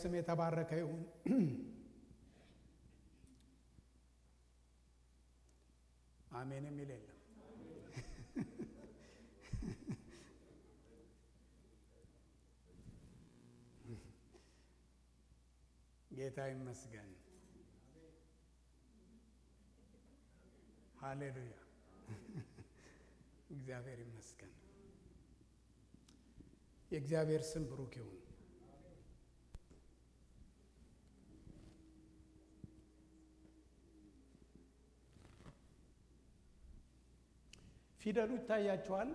ስም የተባረከ ይሁን። አሜን የሚል የለም። ጌታ ይመስገን። ሃሌሉያ። እግዚአብሔር ይመስገን። የእግዚአብሔር ስም ብሩክ ይሁን። ፊደሉ ይታያችኋል።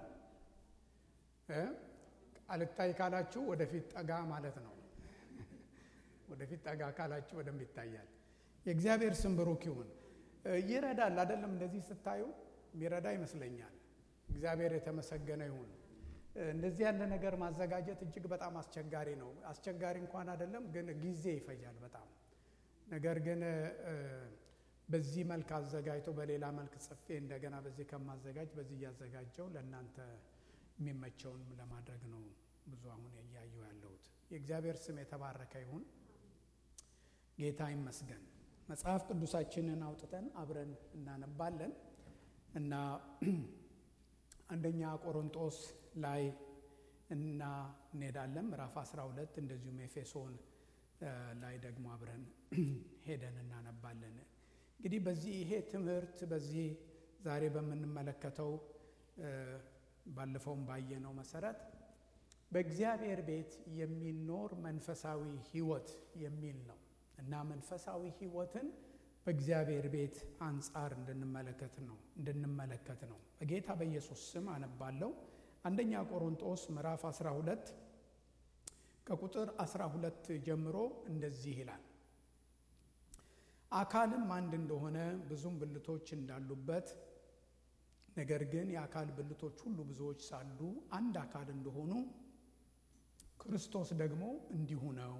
አልታይ ካላችሁ ወደፊት ጠጋ ማለት ነው። ወደፊት ጠጋ ካላችሁ በደንብ ይታያል። የእግዚአብሔር ስም ብሩክ ይሁን። ይረዳል አይደለም? እንደዚህ ስታዩ የሚረዳ ይመስለኛል። እግዚአብሔር የተመሰገነ ይሁን። እንደዚህ ያለ ነገር ማዘጋጀት እጅግ በጣም አስቸጋሪ ነው። አስቸጋሪ እንኳን አይደለም፣ ግን ጊዜ ይፈጃል በጣም ነገር ግን በዚህ መልክ አዘጋጅቶ በሌላ መልክ ጽፌ እንደገና በዚህ ከማዘጋጅ በዚህ እያዘጋጀው ለእናንተ የሚመቸውን ለማድረግ ነው ብዙ አሁን እያየው ያለሁት። የእግዚአብሔር ስም የተባረከ ይሁን። ጌታ ይመስገን። መጽሐፍ ቅዱሳችንን አውጥተን አብረን እናነባለን እና አንደኛ ቆሮንጦስ ላይ እና እንሄዳለን ምዕራፍ 12 እንደዚሁም ኤፌሶን ላይ ደግሞ አብረን ሄደን እናነባለን። እንግዲህ በዚህ ይሄ ትምህርት በዚህ ዛሬ በምንመለከተው ባለፈውም ባየነው መሰረት በእግዚአብሔር ቤት የሚኖር መንፈሳዊ ሕይወት የሚል ነው እና መንፈሳዊ ሕይወትን በእግዚአብሔር ቤት አንጻር እንድንመለከት ነው እንድንመለከት ነው። በጌታ በኢየሱስ ስም አነባለሁ። አንደኛ ቆሮንጦስ ምዕራፍ 12 ከቁጥር 12 ጀምሮ እንደዚህ ይላል አካልም አንድ እንደሆነ ብዙም ብልቶች እንዳሉበት ነገር ግን የአካል ብልቶች ሁሉ ብዙዎች ሳሉ አንድ አካል እንደሆኑ ክርስቶስ ደግሞ እንዲሁ ነው።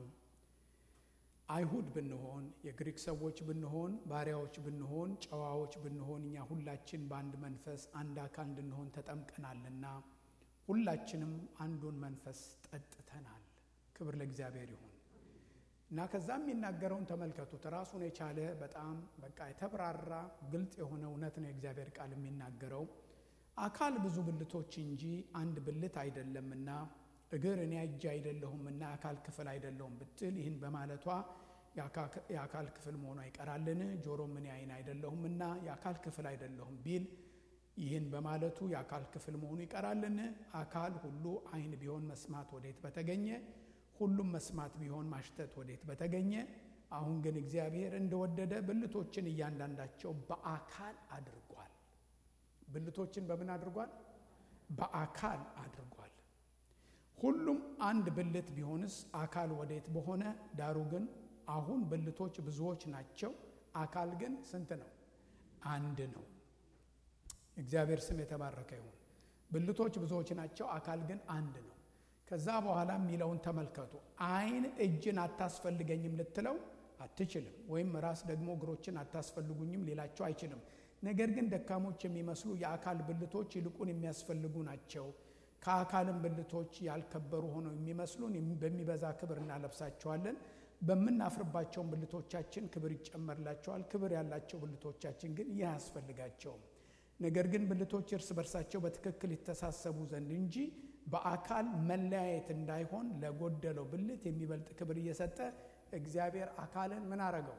አይሁድ ብንሆን፣ የግሪክ ሰዎች ብንሆን፣ ባሪያዎች ብንሆን፣ ጨዋዎች ብንሆን እኛ ሁላችን በአንድ መንፈስ አንድ አካል እንድንሆን ተጠምቀናልና ሁላችንም አንዱን መንፈስ ጠጥተናል። ክብር ለእግዚአብሔር ይሁን። እና ከዛ የሚናገረውን ተመልከቱት። ራሱን የቻለ በጣም በቃ የተብራራ ግልጽ የሆነ እውነት ነው የእግዚአብሔር ቃል የሚናገረው። አካል ብዙ ብልቶች እንጂ አንድ ብልት አይደለምና እግር እኔ እጅ አይደለሁምና የአካል ክፍል አይደለሁም ብትል ይህን በማለቷ የአካል ክፍል መሆኗ ይቀራልን? ጆሮም እኔ ዓይን አይደለሁምና የአካል ክፍል አይደለሁም ቢል ይህን በማለቱ የአካል ክፍል መሆኑ ይቀራልን? አካል ሁሉ ዓይን ቢሆን መስማት ወዴት በተገኘ ሁሉም መስማት ቢሆን ማሽተት ወዴት በተገኘ። አሁን ግን እግዚአብሔር እንደወደደ ብልቶችን እያንዳንዳቸው በአካል አድርጓል። ብልቶችን በምን አድርጓል? በአካል አድርጓል። ሁሉም አንድ ብልት ቢሆንስ አካል ወዴት በሆነ። ዳሩ ግን አሁን ብልቶች ብዙዎች ናቸው፣ አካል ግን ስንት ነው? አንድ ነው። እግዚአብሔር ስም የተባረከ ይሁን። ብልቶች ብዙዎች ናቸው፣ አካል ግን አንድ ነው። ከዛ በኋላ የሚለውን ተመልከቱ። ዓይን እጅን አታስፈልገኝም ልትለው አትችልም። ወይም ራስ ደግሞ እግሮችን አታስፈልጉኝም ሊላቸው አይችልም። ነገር ግን ደካሞች የሚመስሉ የአካል ብልቶች ይልቁን የሚያስፈልጉ ናቸው። ከአካልም ብልቶች ያልከበሩ ሆነው የሚመስሉን በሚበዛ ክብር እናለብሳቸዋለን። በምናፍርባቸውን ብልቶቻችን ክብር ይጨመርላቸዋል። ክብር ያላቸው ብልቶቻችን ግን ይህ አያስፈልጋቸውም። ነገር ግን ብልቶች እርስ በርሳቸው በትክክል ይተሳሰቡ ዘንድ እንጂ በአካል መለያየት እንዳይሆን ለጎደለው ብልት የሚበልጥ ክብር እየሰጠ እግዚአብሔር አካልን ምን አረገው?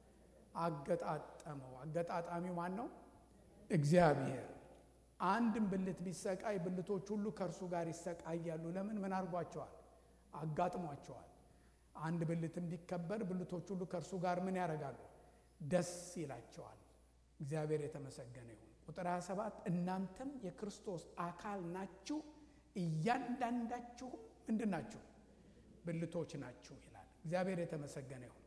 አገጣጠመው። አገጣጣሚው ማን ነው? እግዚአብሔር። አንድም ብልት ቢሰቃይ ብልቶች ሁሉ ከእርሱ ጋር ይሰቃያሉ። ለምን? ምን አድርጓቸዋል? አጋጥሟቸዋል። አንድ ብልት ቢከበር ብልቶች ሁሉ ከእርሱ ጋር ምን ያደርጋሉ? ደስ ይላቸዋል። እግዚአብሔር የተመሰገነ ይሁን። ቁጥር 27 እናንተም የክርስቶስ አካል ናችሁ እያንዳንዳችሁም ምንድን ናችሁ? ብልቶች ናችሁ ይላል። እግዚአብሔር የተመሰገነ ይሁን።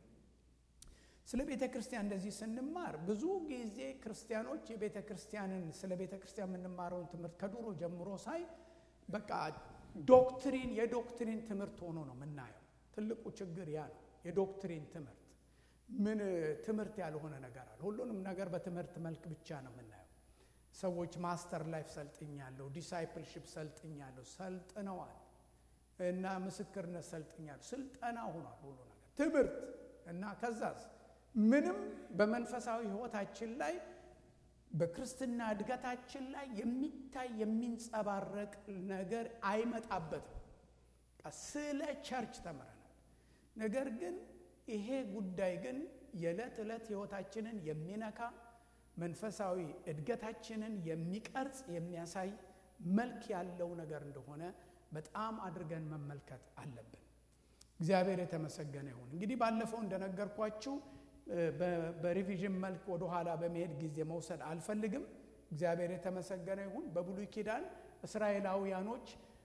ስለ ቤተ ክርስቲያን እንደዚህ ስንማር ብዙ ጊዜ ክርስቲያኖች የቤተ ክርስቲያንን ስለ ቤተ ክርስቲያን የምንማረውን ትምህርት ከድሮ ጀምሮ ሳይ በቃ ዶክትሪን የዶክትሪን ትምህርት ሆኖ ነው የምናየው። ትልቁ ችግር ያ ነው። የዶክትሪን ትምህርት ምን ትምህርት ያልሆነ ነገር አለ። ሁሉንም ነገር በትምህርት መልክ ብቻ ነው የምናየው። ሰዎች ማስተር ላይፍ ሰልጥኛለሁ፣ ዲሳይፕልሽፕ ሰልጥኛለሁ፣ ሰልጥነዋል እና ምስክርነት ሰልጥኛለሁ። ስልጠና ሆኗል ሁሉ ነገር። ትምህርት እና ከዛስ ምንም በመንፈሳዊ ሕይወታችን ላይ በክርስትና እድገታችን ላይ የሚታይ የሚንጸባረቅ ነገር አይመጣበትም። ስለ ቸርች ተምረናል። ነገር ግን ይሄ ጉዳይ ግን የዕለት ዕለት ሕይወታችንን የሚነካ መንፈሳዊ እድገታችንን የሚቀርጽ የሚያሳይ መልክ ያለው ነገር እንደሆነ በጣም አድርገን መመልከት አለብን። እግዚአብሔር የተመሰገነ ይሁን። እንግዲህ ባለፈው እንደነገርኳችሁ በሪቪዥን መልክ ወደኋላ በመሄድ ጊዜ መውሰድ አልፈልግም። እግዚአብሔር የተመሰገነ ይሁን። በብሉይ ኪዳን እስራኤላውያኖች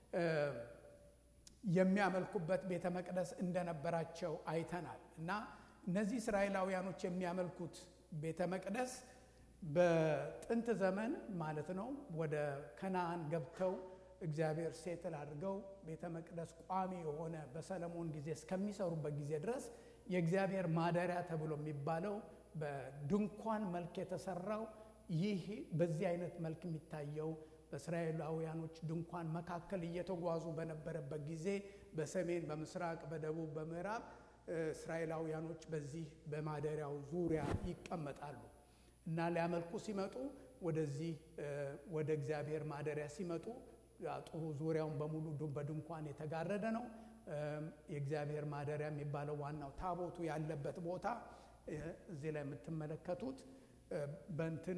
የሚያመልኩበት ቤተ መቅደስ እንደነበራቸው አይተናል እና እነዚህ እስራኤላውያኖች የሚያመልኩት ቤተ መቅደስ በጥንት ዘመን ማለት ነው ወደ ከነአን ገብተው እግዚአብሔር ሴትል አድርገው ቤተ መቅደስ ቋሚ የሆነ በሰለሞን ጊዜ እስከሚሰሩበት ጊዜ ድረስ የእግዚአብሔር ማደሪያ ተብሎ የሚባለው በድንኳን መልክ የተሰራው ይህ በዚህ አይነት መልክ የሚታየው በእስራኤላውያኖች ድንኳን መካከል እየተጓዙ በነበረበት ጊዜ በሰሜን፣ በምስራቅ፣ በደቡብ፣ በምዕራብ እስራኤላውያኖች በዚህ በማደሪያው ዙሪያ ይቀመጣሉ እና ሊያመልኩ ሲመጡ ወደዚህ ወደ እግዚአብሔር ማደሪያ ሲመጡ ጥሩ ዙሪያውን በሙሉ በድንኳን የተጋረደ ነው። የእግዚአብሔር ማደሪያ የሚባለው ዋናው ታቦቱ ያለበት ቦታ እዚህ ላይ የምትመለከቱት በንትን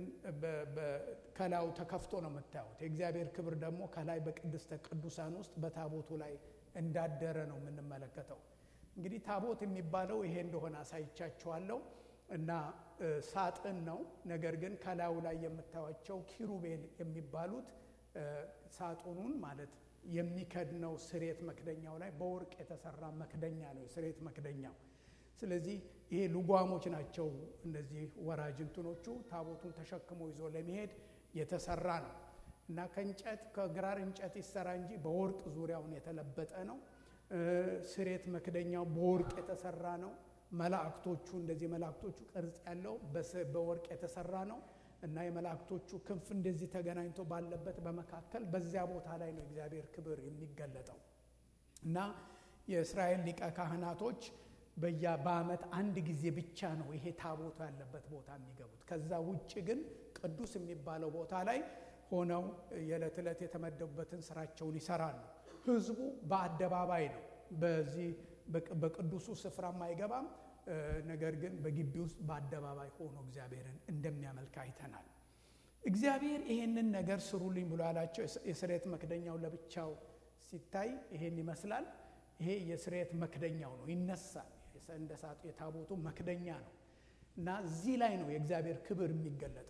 ከላዩ ተከፍቶ ነው የምታዩት። የእግዚአብሔር ክብር ደግሞ ከላይ በቅድስተ ቅዱሳን ውስጥ በታቦቱ ላይ እንዳደረ ነው የምንመለከተው። እንግዲህ ታቦት የሚባለው ይሄ እንደሆነ አሳይቻችኋለሁ እና ሳጥን ነው። ነገር ግን ከላዩ ላይ የምታዩቸው ኪሩቤል የሚባሉት ሳጥኑን ማለት የሚከድነው ስሬት መክደኛው ላይ በወርቅ የተሰራ መክደኛ ነው የስሬት መክደኛው። ስለዚህ ይሄ ልጓሞች ናቸው። እነዚህ ወራጅ እንትኖቹ ታቦቱን ተሸክሞ ይዞ ለመሄድ የተሰራ ነው እና ከእንጨት ከግራር እንጨት ይሰራ እንጂ በወርቅ ዙሪያውን የተለበጠ ነው። ስሬት መክደኛው በወርቅ የተሰራ ነው። መላእክቶቹ እንደዚህ መላእክቶቹ ቅርጽ ያለው በወርቅ የተሰራ ነው እና የመላእክቶቹ ክንፍ እንደዚህ ተገናኝቶ ባለበት በመካከል በዚያ ቦታ ላይ ነው እግዚአብሔር ክብር የሚገለጠው እና የእስራኤል ሊቀ ካህናቶች በያ በዓመት አንድ ጊዜ ብቻ ነው ይሄ ታቦቱ ያለበት ቦታ የሚገቡት። ከዛ ውጭ ግን ቅዱስ የሚባለው ቦታ ላይ ሆነው የዕለት ዕለት የተመደቡበትን ስራቸውን ይሰራሉ። ህዝቡ በአደባባይ ነው በዚህ በቅዱሱ ስፍራም አይገባም። ነገር ግን በግቢ ውስጥ በአደባባይ ሆኖ እግዚአብሔርን እንደሚያመልክ አይተናል። እግዚአብሔር ይሄንን ነገር ስሩልኝ ብሎ ያላቸው የስርየት መክደኛው ለብቻው ሲታይ ይሄን ይመስላል። ይሄ የስርየት መክደኛው ነው፣ ይነሳል። እንደ ሳጡ የታቦቱ መክደኛ ነው እና እዚህ ላይ ነው የእግዚአብሔር ክብር የሚገለጠው።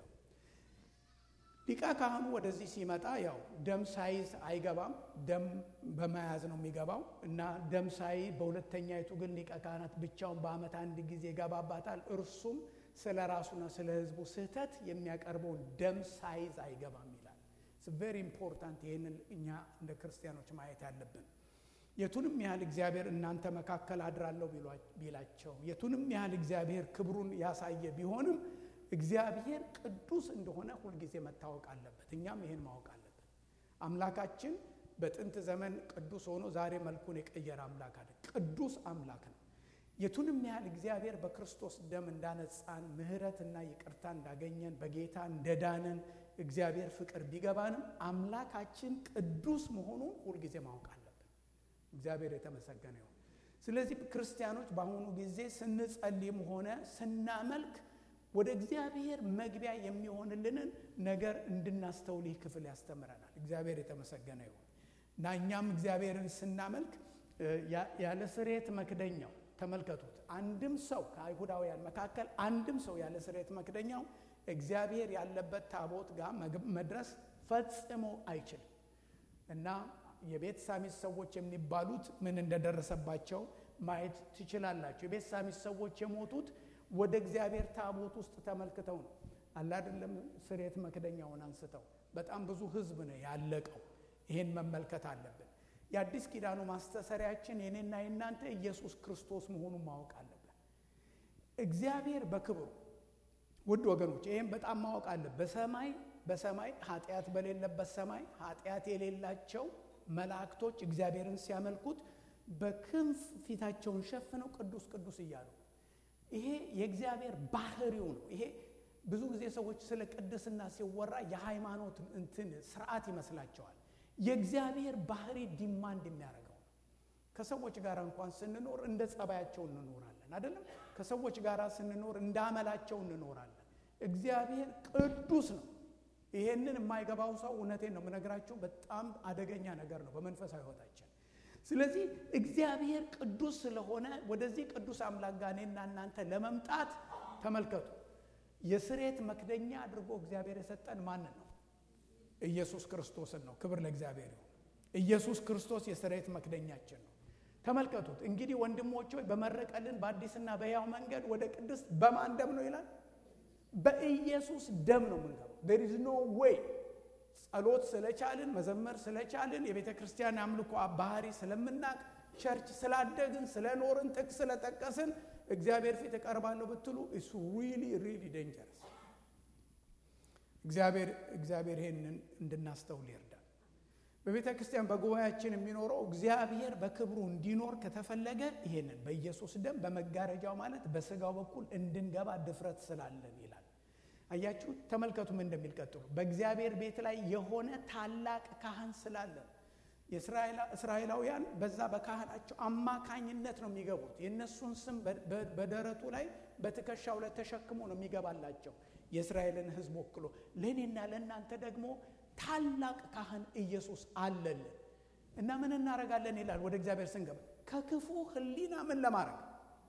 ሊቀ ካህኑ ወደዚህ ሲመጣ ያው ደም ሳይዝ አይገባም። ደም በመያዝ ነው የሚገባው እና ደም ሳይ በሁለተኛይቱ ግን ሊቀ ካህናት ብቻውን በዓመት አንድ ጊዜ ይገባባታል። እርሱም ስለ ራሱና ስለ ሕዝቡ ስህተት የሚያቀርበውን ደም ሳይዝ አይገባም ይላል። ቬሪ ኢምፖርታንት። ይህንን እኛ እንደ ክርስቲያኖች ማየት ያለብን የቱንም ያህል እግዚአብሔር እናንተ መካከል አድራለሁ ቢላቸው የቱንም ያህል እግዚአብሔር ክብሩን ያሳየ ቢሆንም እግዚአብሔር ቅዱስ እንደሆነ ሁልጊዜ መታወቅ አለበት። እኛም ይህን ማወቅ አለብን። አምላካችን በጥንት ዘመን ቅዱስ ሆኖ ዛሬ መልኩን የቀየረ አምላክ አለ። ቅዱስ አምላክ ነው። የቱንም ያህል እግዚአብሔር በክርስቶስ ደም እንዳነጻን ምሕረትና ይቅርታ እንዳገኘን በጌታ እንደዳንን እግዚአብሔር ፍቅር ቢገባንም አምላካችን ቅዱስ መሆኑን ሁልጊዜ ማወቅ አለብን። እግዚአብሔር የተመሰገነ ይሁን። ስለዚህ ክርስቲያኖች በአሁኑ ጊዜ ስንጸልይም ሆነ ስናመልክ ወደ እግዚአብሔር መግቢያ የሚሆንልንን ነገር እንድናስተውል ይህ ክፍል ያስተምረናል። እግዚአብሔር የተመሰገነ ይሁን እና እኛም እግዚአብሔርን ስናመልክ ያለ ስርየት መክደኛው ተመልከቱት። አንድም ሰው ከአይሁዳውያን መካከል አንድም ሰው ያለ ስርየት መክደኛው እግዚአብሔር ያለበት ታቦት ጋር መድረስ ፈጽሞ አይችልም እና የቤት ሳሚስ ሰዎች የሚባሉት ምን እንደደረሰባቸው ማየት ትችላላቸው። የቤት ሳሚስ ሰዎች የሞቱት ወደ እግዚአብሔር ታቦት ውስጥ ተመልክተው ነው። አላደለም ስርየት መክደኛውን አንስተው በጣም ብዙ ሕዝብ ነው ያለቀው። ይሄን መመልከት አለብን። የአዲስ ኪዳኑ ማስተሰሪያችን የኔና የናንተ ኢየሱስ ክርስቶስ መሆኑን ማወቅ አለብን። እግዚአብሔር በክብሩ ውድ ወገኖች ይህም በጣም ማወቅ አለ። በሰማይ በሰማይ ኃጢአት በሌለበት ሰማይ ኃጢአት የሌላቸው መላእክቶች እግዚአብሔርን ሲያመልኩት በክንፍ ፊታቸውን ሸፍነው ቅዱስ ቅዱስ እያሉ ይሄ የእግዚአብሔር ባህሪው ነው። ይሄ ብዙ ጊዜ ሰዎች ስለ ቅድስና ሲወራ የሃይማኖት እንትን ስርዓት ይመስላቸዋል። የእግዚአብሔር ባህሪ ዲማንድ የሚያደርገው ነው። ከሰዎች ጋር እንኳን ስንኖር እንደ ጸባያቸው እንኖራለን አይደለም። ከሰዎች ጋር ስንኖር እንደ አመላቸው እንኖራለን። እግዚአብሔር ቅዱስ ነው። ይሄንን የማይገባው ሰው እውነቴን ነው የምነግራችሁ፣ በጣም አደገኛ ነገር ነው በመንፈሳዊ ሕይወታችን። ስለዚህ እግዚአብሔር ቅዱስ ስለሆነ ወደዚህ ቅዱስ አምላክ ጋር እኔና እናንተ ለመምጣት ተመልከቱ፣ የስሬት መክደኛ አድርጎ እግዚአብሔር የሰጠን ማንን ነው? ኢየሱስ ክርስቶስን ነው። ክብር ለእግዚአብሔር ይሁን። ኢየሱስ ክርስቶስ የስሬት መክደኛችን ነው። ተመልከቱት እንግዲህ ወንድሞች ሆይ በመረቀልን በአዲስና በሕያው መንገድ ወደ ቅድስት በማን ደም ነው ይላል? በኢየሱስ ደም ነው የምንገባው። ዴር ኢዝ ኖ ዌይ ጸሎት ስለቻልን መዘመር ስለቻልን የቤተ ክርስቲያን አምልኮ ባህሪ ስለምናቅ ቸርች ስላደግን ስለኖርን ጥቅስ ስለጠቀስን እግዚአብሔር ፊት እቀርባለሁ ብትሉ እሱ ሪሊ ሪሊ ዴንጀረስ። እግዚአብሔር እግዚአብሔር ይሄንን እንድናስተውል ይርዳል። በቤተ ክርስቲያን በጉባኤያችን የሚኖረው እግዚአብሔር በክብሩ እንዲኖር ከተፈለገ ይሄንን በኢየሱስ ደም በመጋረጃው ማለት በስጋው በኩል እንድንገባ ድፍረት ስላለን ይላል። አያችሁ፣ ተመልከቱ ምን እንደሚል ቀጥሉ። በእግዚአብሔር ቤት ላይ የሆነ ታላቅ ካህን ስላለን እስራኤላውያን በዛ በካህናቸው አማካኝነት ነው የሚገቡት። የእነሱን ስም በደረቱ ላይ በትከሻው ላይ ተሸክሞ ነው የሚገባላቸው የእስራኤልን ሕዝብ ወክሎ። ለእኔና ለእናንተ ደግሞ ታላቅ ካህን ኢየሱስ አለልን እና ምን እናደርጋለን ይላል። ወደ እግዚአብሔር ስንገባ ከክፉ ሕሊና ምን ለማድረግ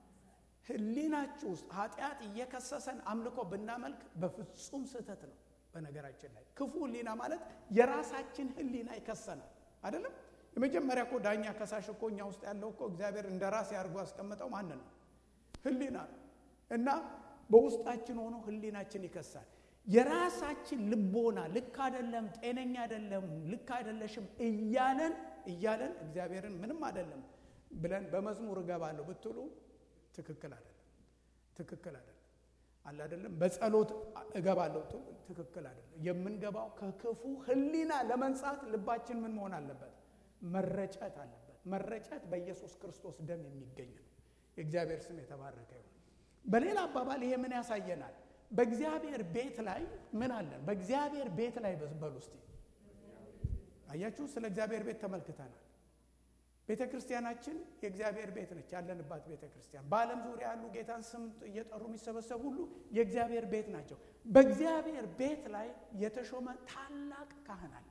ሕሊናችሁ ውስጥ ኃጢአት እየከሰሰን አምልኮ ብናመልክ በፍጹም ስህተት ነው። በነገራችን ላይ ክፉ ሕሊና ማለት የራሳችን ሕሊና ይከሰናል አይደለም። የመጀመሪያ እኮ ዳኛ ከሳሽ እኮ እኛ ውስጥ ያለው እኮ እግዚአብሔር እንደ ራስ ያድርጎ ያስቀምጠው ማንን ነው? ሕሊና ነው። እና በውስጣችን ሆኖ ሕሊናችን ይከሳል። የራሳችን ልቦና ልክ አይደለም፣ ጤነኛ አይደለም፣ ልክ አይደለሽም እያለን እያለን እግዚአብሔርን ምንም አይደለም ብለን በመዝሙር እገባለሁ ብትሉ ትክክል አይደለም፣ ትክክል አይደለም አለ አይደለም። በጸሎት እገባለሁ ብትሉ ትክክል አይደለም። የምንገባው ከክፉ ሕሊና ለመንጻት ልባችን ምን መሆን አለበት? መረጨት አለበት። መረጨት በኢየሱስ ክርስቶስ ደም የሚገኝ ነው። የእግዚአብሔር ስም የተባረከ ይሁን። በሌላ አባባል ይሄ ምን ያሳየናል? በእግዚአብሔር ቤት ላይ ምን አለን? በእግዚአብሔር ቤት ላይ በሉ እስቲ። አያችሁ፣ ስለ እግዚአብሔር ቤት ተመልክተናል። ቤተ ክርስቲያናችን የእግዚአብሔር ቤት ነች። ያለንባት ቤተ ክርስቲያን በዓለም ዙሪያ ያሉ ጌታን ስም እየጠሩ የሚሰበሰቡ ሁሉ የእግዚአብሔር ቤት ናቸው። በእግዚአብሔር ቤት ላይ የተሾመ ታላቅ ካህን አለ።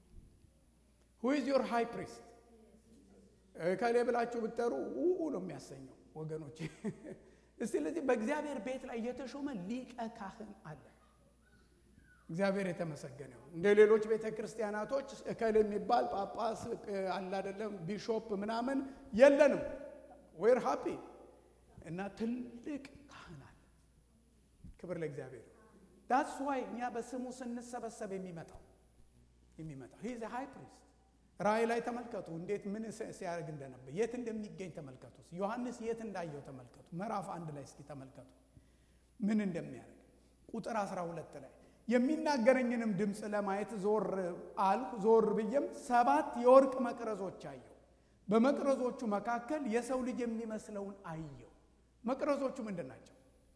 ሁ ኢዝ ዮር ሃይ ፕሪስት ከሌ ብላችሁ ብትጠሩ ውኡ ነው የሚያሰኘው ወገኖች። እስቲ ለዚህ በእግዚአብሔር ቤት ላይ የተሾመ ሊቀ ካህን አለ። እግዚአብሔር የተመሰገነ ይሁን። እንደ ሌሎች ቤተ ክርስቲያናቶች እከል የሚባል ጳጳስ አለ አይደለም፣ ቢሾፕ ምናምን የለንም። ዌር ሃፒ እና ትልቅ ካህን አለ። ክብር ለእግዚአብሔር። ዳትስ ዋይ እኛ በስሙ ስንሰበሰብ የሚመጣው የሚመጣው ሂዝ ሃይ ፕሪስት ራእይ ላይ ተመልከቱ፣ እንዴት ምን ሲያደርግ እንደነበር የት እንደሚገኝ ተመልከቱ። ዮሐንስ የት እንዳየው ተመልከቱ። ምዕራፍ አንድ ላይ እስኪ ተመልከቱ ምን እንደሚያደርግ ቁጥር 12 ላይ የሚናገረኝንም ድምፅ ለማየት ዞር አልሁ። ዞር ብዬም ሰባት የወርቅ መቅረዞች አየሁ። በመቅረዞቹ መካከል የሰው ልጅ የሚመስለውን አየሁ። መቅረዞቹ ምንድን ናቸው?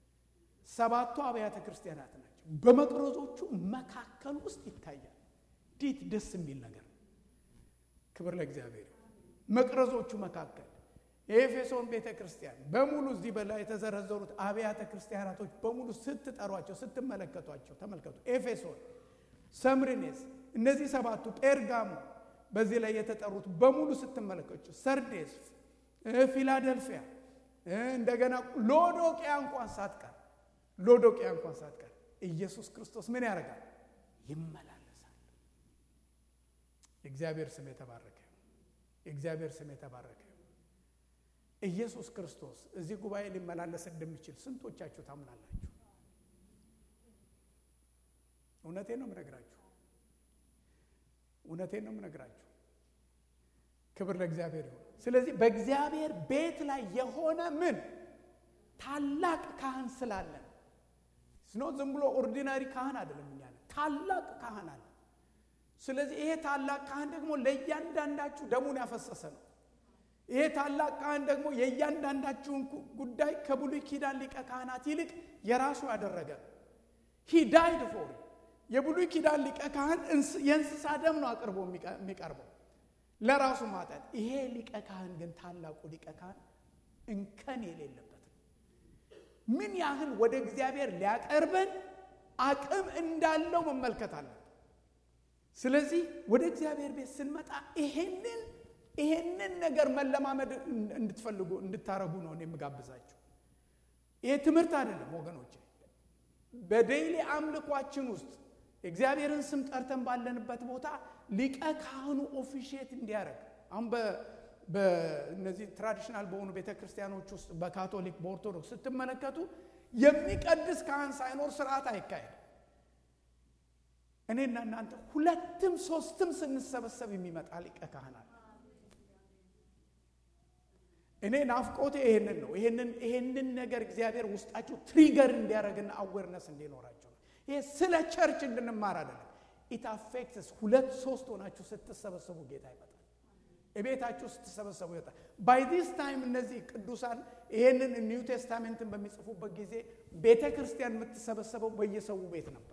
ሰባቱ አብያተ ክርስቲያናት ናቸው። በመቅረዞቹ መካከል ውስጥ ይታያል። እንዴት ደስ የሚል ነገር! ክብር ለእግዚአብሔር። መቅረዞቹ መካከል የኤፌሶን ቤተ ክርስቲያን በሙሉ እዚህ በላይ የተዘረዘሩት አብያተ ክርስቲያናቶች በሙሉ ስትጠሯቸው ስትመለከቷቸው ተመልከቱ። ኤፌሶን፣ ሰምርኔስ፣ እነዚህ ሰባቱ ጴርጋሞ፣ በዚህ ላይ የተጠሩት በሙሉ ስትመለከቱ፣ ሰርዴስ፣ ፊላደልፊያ፣ እንደገና ሎዶቅያ እንኳን ሳትቀር ሎዶቅያ እንኳን ሳትቀር ኢየሱስ ክርስቶስ ምን ያደርጋል? ይመላለሳል። የእግዚአብሔር ስም የተባረከ የእግዚአብሔር ስም የተባረከ ኢየሱስ ክርስቶስ እዚህ ጉባኤ ሊመላለስ እንደሚችል ስንቶቻችሁ ታምናላችሁ? እውነቴን ነው የምነግራችሁ። እውነቴን ነው የምነግራችሁ። ክብር ለእግዚአብሔር ይሁን። ስለዚህ በእግዚአብሔር ቤት ላይ የሆነ ምን ታላቅ ካህን ስላለን ስኖ ዝም ብሎ ኦርዲናሪ ካህን አይደለም። እኛ ታላቅ ካህን አለ። ስለዚህ ይሄ ታላቅ ካህን ደግሞ ለእያንዳንዳችሁ ደሙን ያፈሰሰ ነው። ይሄ ታላቅ ካህን ደግሞ የእያንዳንዳችሁን ጉዳይ ከብሉይ ኪዳን ሊቀ ካህናት ይልቅ የራሱ ያደረገ ሂ ዳይድ ፎር የብሉይ ኪዳን ሊቀ ካህን የእንስሳ ደም ነው አቅርቦ የሚቀርበው ለራሱ ማጠን። ይሄ ሊቀ ካህን ግን ታላቁ ሊቀ ካህን እንከን የሌለበት ነው። ምን ያህል ወደ እግዚአብሔር ሊያቀርበን አቅም እንዳለው መመልከት አለን። ስለዚህ ወደ እግዚአብሔር ቤት ስንመጣ ይሄንን ይሄንን ነገር መለማመድ እንድትፈልጉ እንድታረጉ ነው እኔ የምጋብዛችሁ። ይሄ ትምህርት አይደለም ወገኖች። በዴይሊ አምልኳችን ውስጥ የእግዚአብሔርን ስም ጠርተን ባለንበት ቦታ ሊቀ ካህኑ ኦፊሼት እንዲያደርግ አሁን በእነዚህ ትራዲሽናል በሆኑ ቤተ ክርስቲያኖች ውስጥ በካቶሊክ በኦርቶዶክስ ስትመለከቱ የሚቀድስ ካህን ሳይኖር ስርዓት አይካሄድም። እኔና እናንተ ሁለትም ሶስትም ስንሰበሰብ የሚመጣ ሊቀ ካህን አለ። እኔ ናፍቆቴ ይሄንን ነው። ይሄንን ነገር እግዚአብሔር ውስጣችሁ ትሪገር እንዲያደርግና አዌርነስ እንዲኖራቸው ነው። ይሄ ስለ ቸርች እንድንማር አይደለም። ኢት አፌክትስ ሁለት ሶስት ሆናችሁ ስትሰበሰቡ ጌታ ይመጣል። እቤታችሁ ስትሰበሰቡ ይወጣል። ባይ ዲስ ታይም እነዚህ ቅዱሳን ይሄንን ኒው ቴስታሜንትን በሚጽፉበት ጊዜ ቤተ ክርስቲያን የምትሰበሰበው በየሰው ቤት ነበር።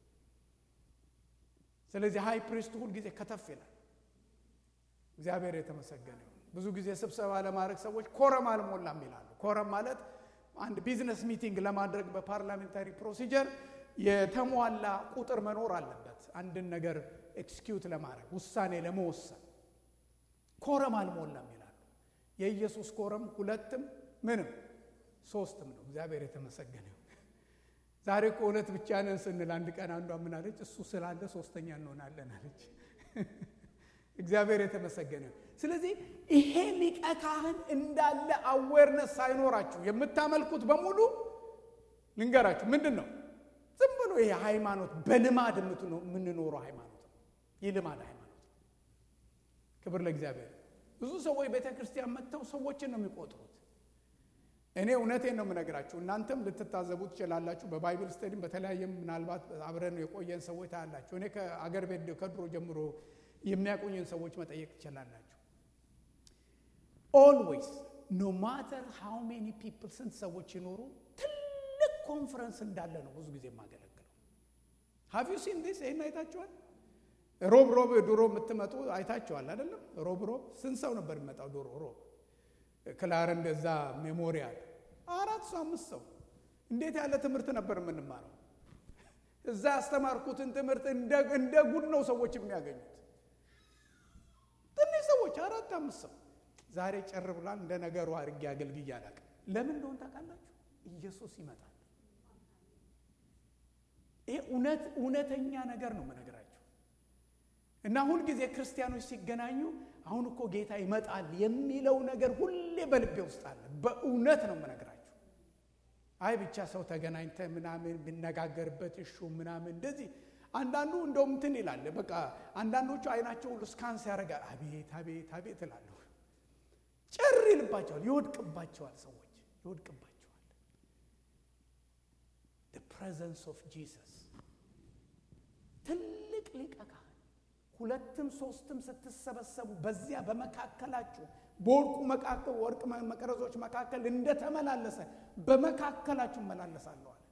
ስለዚህ ሃይ ፕሪስት ሁል ጊዜ ከተፍ ይላል። እግዚአብሔር የተመሰገነ ይሁን። ብዙ ጊዜ ስብሰባ ለማድረግ ሰዎች ኮረም አልሞላም ይላሉ። ኮረም ማለት አንድ ቢዝነስ ሚቲንግ ለማድረግ በፓርላሜንታሪ ፕሮሲጀር የተሟላ ቁጥር መኖር አለበት። አንድን ነገር ኤክስኪዩት ለማድረግ ውሳኔ ለመወሰን ኮረም አልሞላም ይላሉ። የኢየሱስ ኮረም ሁለትም ምንም ሶስትም ነው። እግዚአብሔር የተመሰገነ ይሁን። ዛሬ እኮ እውነት ብቻ ነን ስንል አንድ ቀን አንዷ ምን አለች? እሱ ስላለ ሶስተኛ እንሆናለን አለች። እግዚአብሔር የተመሰገነ ይሁን። ስለዚህ ይሄ ሊቀ ካህን እንዳለ አዌርነስ ሳይኖራችሁ የምታመልኩት በሙሉ ልንገራችሁ ምንድን ነው? ዝም ብሎ ይሄ ሃይማኖት በልማድ የምንኖረው ሃይማኖት ነው። የልማድ ሃይማኖት ክብር ለእግዚአብሔር። ብዙ ሰዎች ቤተ ክርስቲያን መጥተው ሰዎችን ነው የሚቆጥሩት። እኔ እውነቴን ነው የምነግራችሁ። እናንተም ልትታዘቡ ትችላላችሁ። በባይብል ስተዲም በተለያየም ምናልባት አብረን የቆየን ሰዎች ታያላችሁ። እኔ ከአገር ቤት ከድሮ ጀምሮ የሚያቆየን ሰዎች መጠየቅ ትችላላችሁ። ኦልዌይስ ኖ ማተር ሃው ሜኒ ፒፕል ስንት ሰዎች ይኖሩ ትልቅ ኮንፈረንስ እንዳለ ነው ብዙ ጊዜ የማገለግለው። ሃቭ ዩ ሲን ዲስ ይህን አይታችኋል? ሮብ ሮብ ድሮ የምትመጡ አይታችኋል አይደለም? ሮብ ሮብ ስንት ሰው ነበር የሚመጣው ድሮ ሮብ ክላር እንደዛ ሜሞሪያል አራት ሰው አምስት ሰው እንዴት ያለ ትምህርት ነበር የምንማረው። እዛ ያስተማርኩትን ትምህርት እንደ ጉድ ነው ሰዎች የሚያገኙት። ትንሽ ሰዎች አራት አምስት ሰው ዛሬ ጭር ብሏል። እንደ ነገሩ አድርጌ አገልግዬ አላውቅም። ለምን እንደሆን ታውቃላችሁ? ኢየሱስ ይመጣል። ይሄ እውነት እውነተኛ ነገር ነው የምነግራችሁ። እና ሁልጊዜ ክርስቲያኖች ሲገናኙ አሁን እኮ ጌታ ይመጣል የሚለው ነገር ሁሌ በልቤ ውስጥ አለ። በእውነት ነው የምነግራችሁ። አይ ብቻ ሰው ተገናኝተ ምናምን ብነጋገርበት እሹ ምናምን እንደዚህ አንዳንዱ እንደውም እንትን ይላል። በቃ አንዳንዶቹ አይናቸው ሁሉ ስካንስ ያደርጋል። አቤት አቤት አቤት እላለሁ። ጭር ይልባቸዋል፣ ይወድቅባቸዋል። ሰዎች ይወድቅባቸዋል። ፕሬዘንስ ኦፍ ጂሰስ ትልቅ ሊቀ ካህን ሁለትም ሶስትም ስትሰበሰቡ በዚያ በመካከላችሁ በወርቁ መካከል ወርቅ መቅረዞች መካከል እንደተመላለሰ በመካከላችሁ እመላለሳለሁ አለ።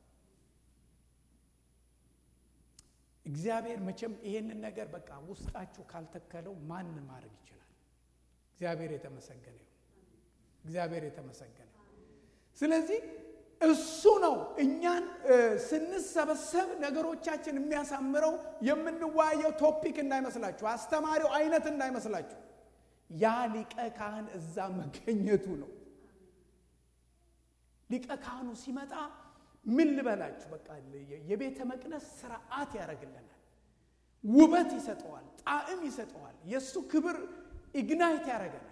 እግዚአብሔር መቼም ይሄንን ነገር በቃ ውስጣችሁ ካልተከለው ማን ማድረግ ይችላል? እግዚአብሔር የተመሰገነ ይሁን። እግዚአብሔር የተመሰገነ ስለዚህ እሱ ነው እኛን ስንሰበሰብ ነገሮቻችን የሚያሳምረው። የምንወያየው ቶፒክ እንዳይመስላችሁ፣ አስተማሪው አይነት እንዳይመስላችሁ፣ ያ ሊቀ ካህን እዛ መገኘቱ ነው። ሊቀ ካህኑ ሲመጣ ምን ልበላችሁ፣ በቃ የቤተ መቅደስ ስርዓት ያደርግልናል፣ ውበት ይሰጠዋል፣ ጣዕም ይሰጠዋል። የእሱ ክብር ኢግናይት ያደርገናል።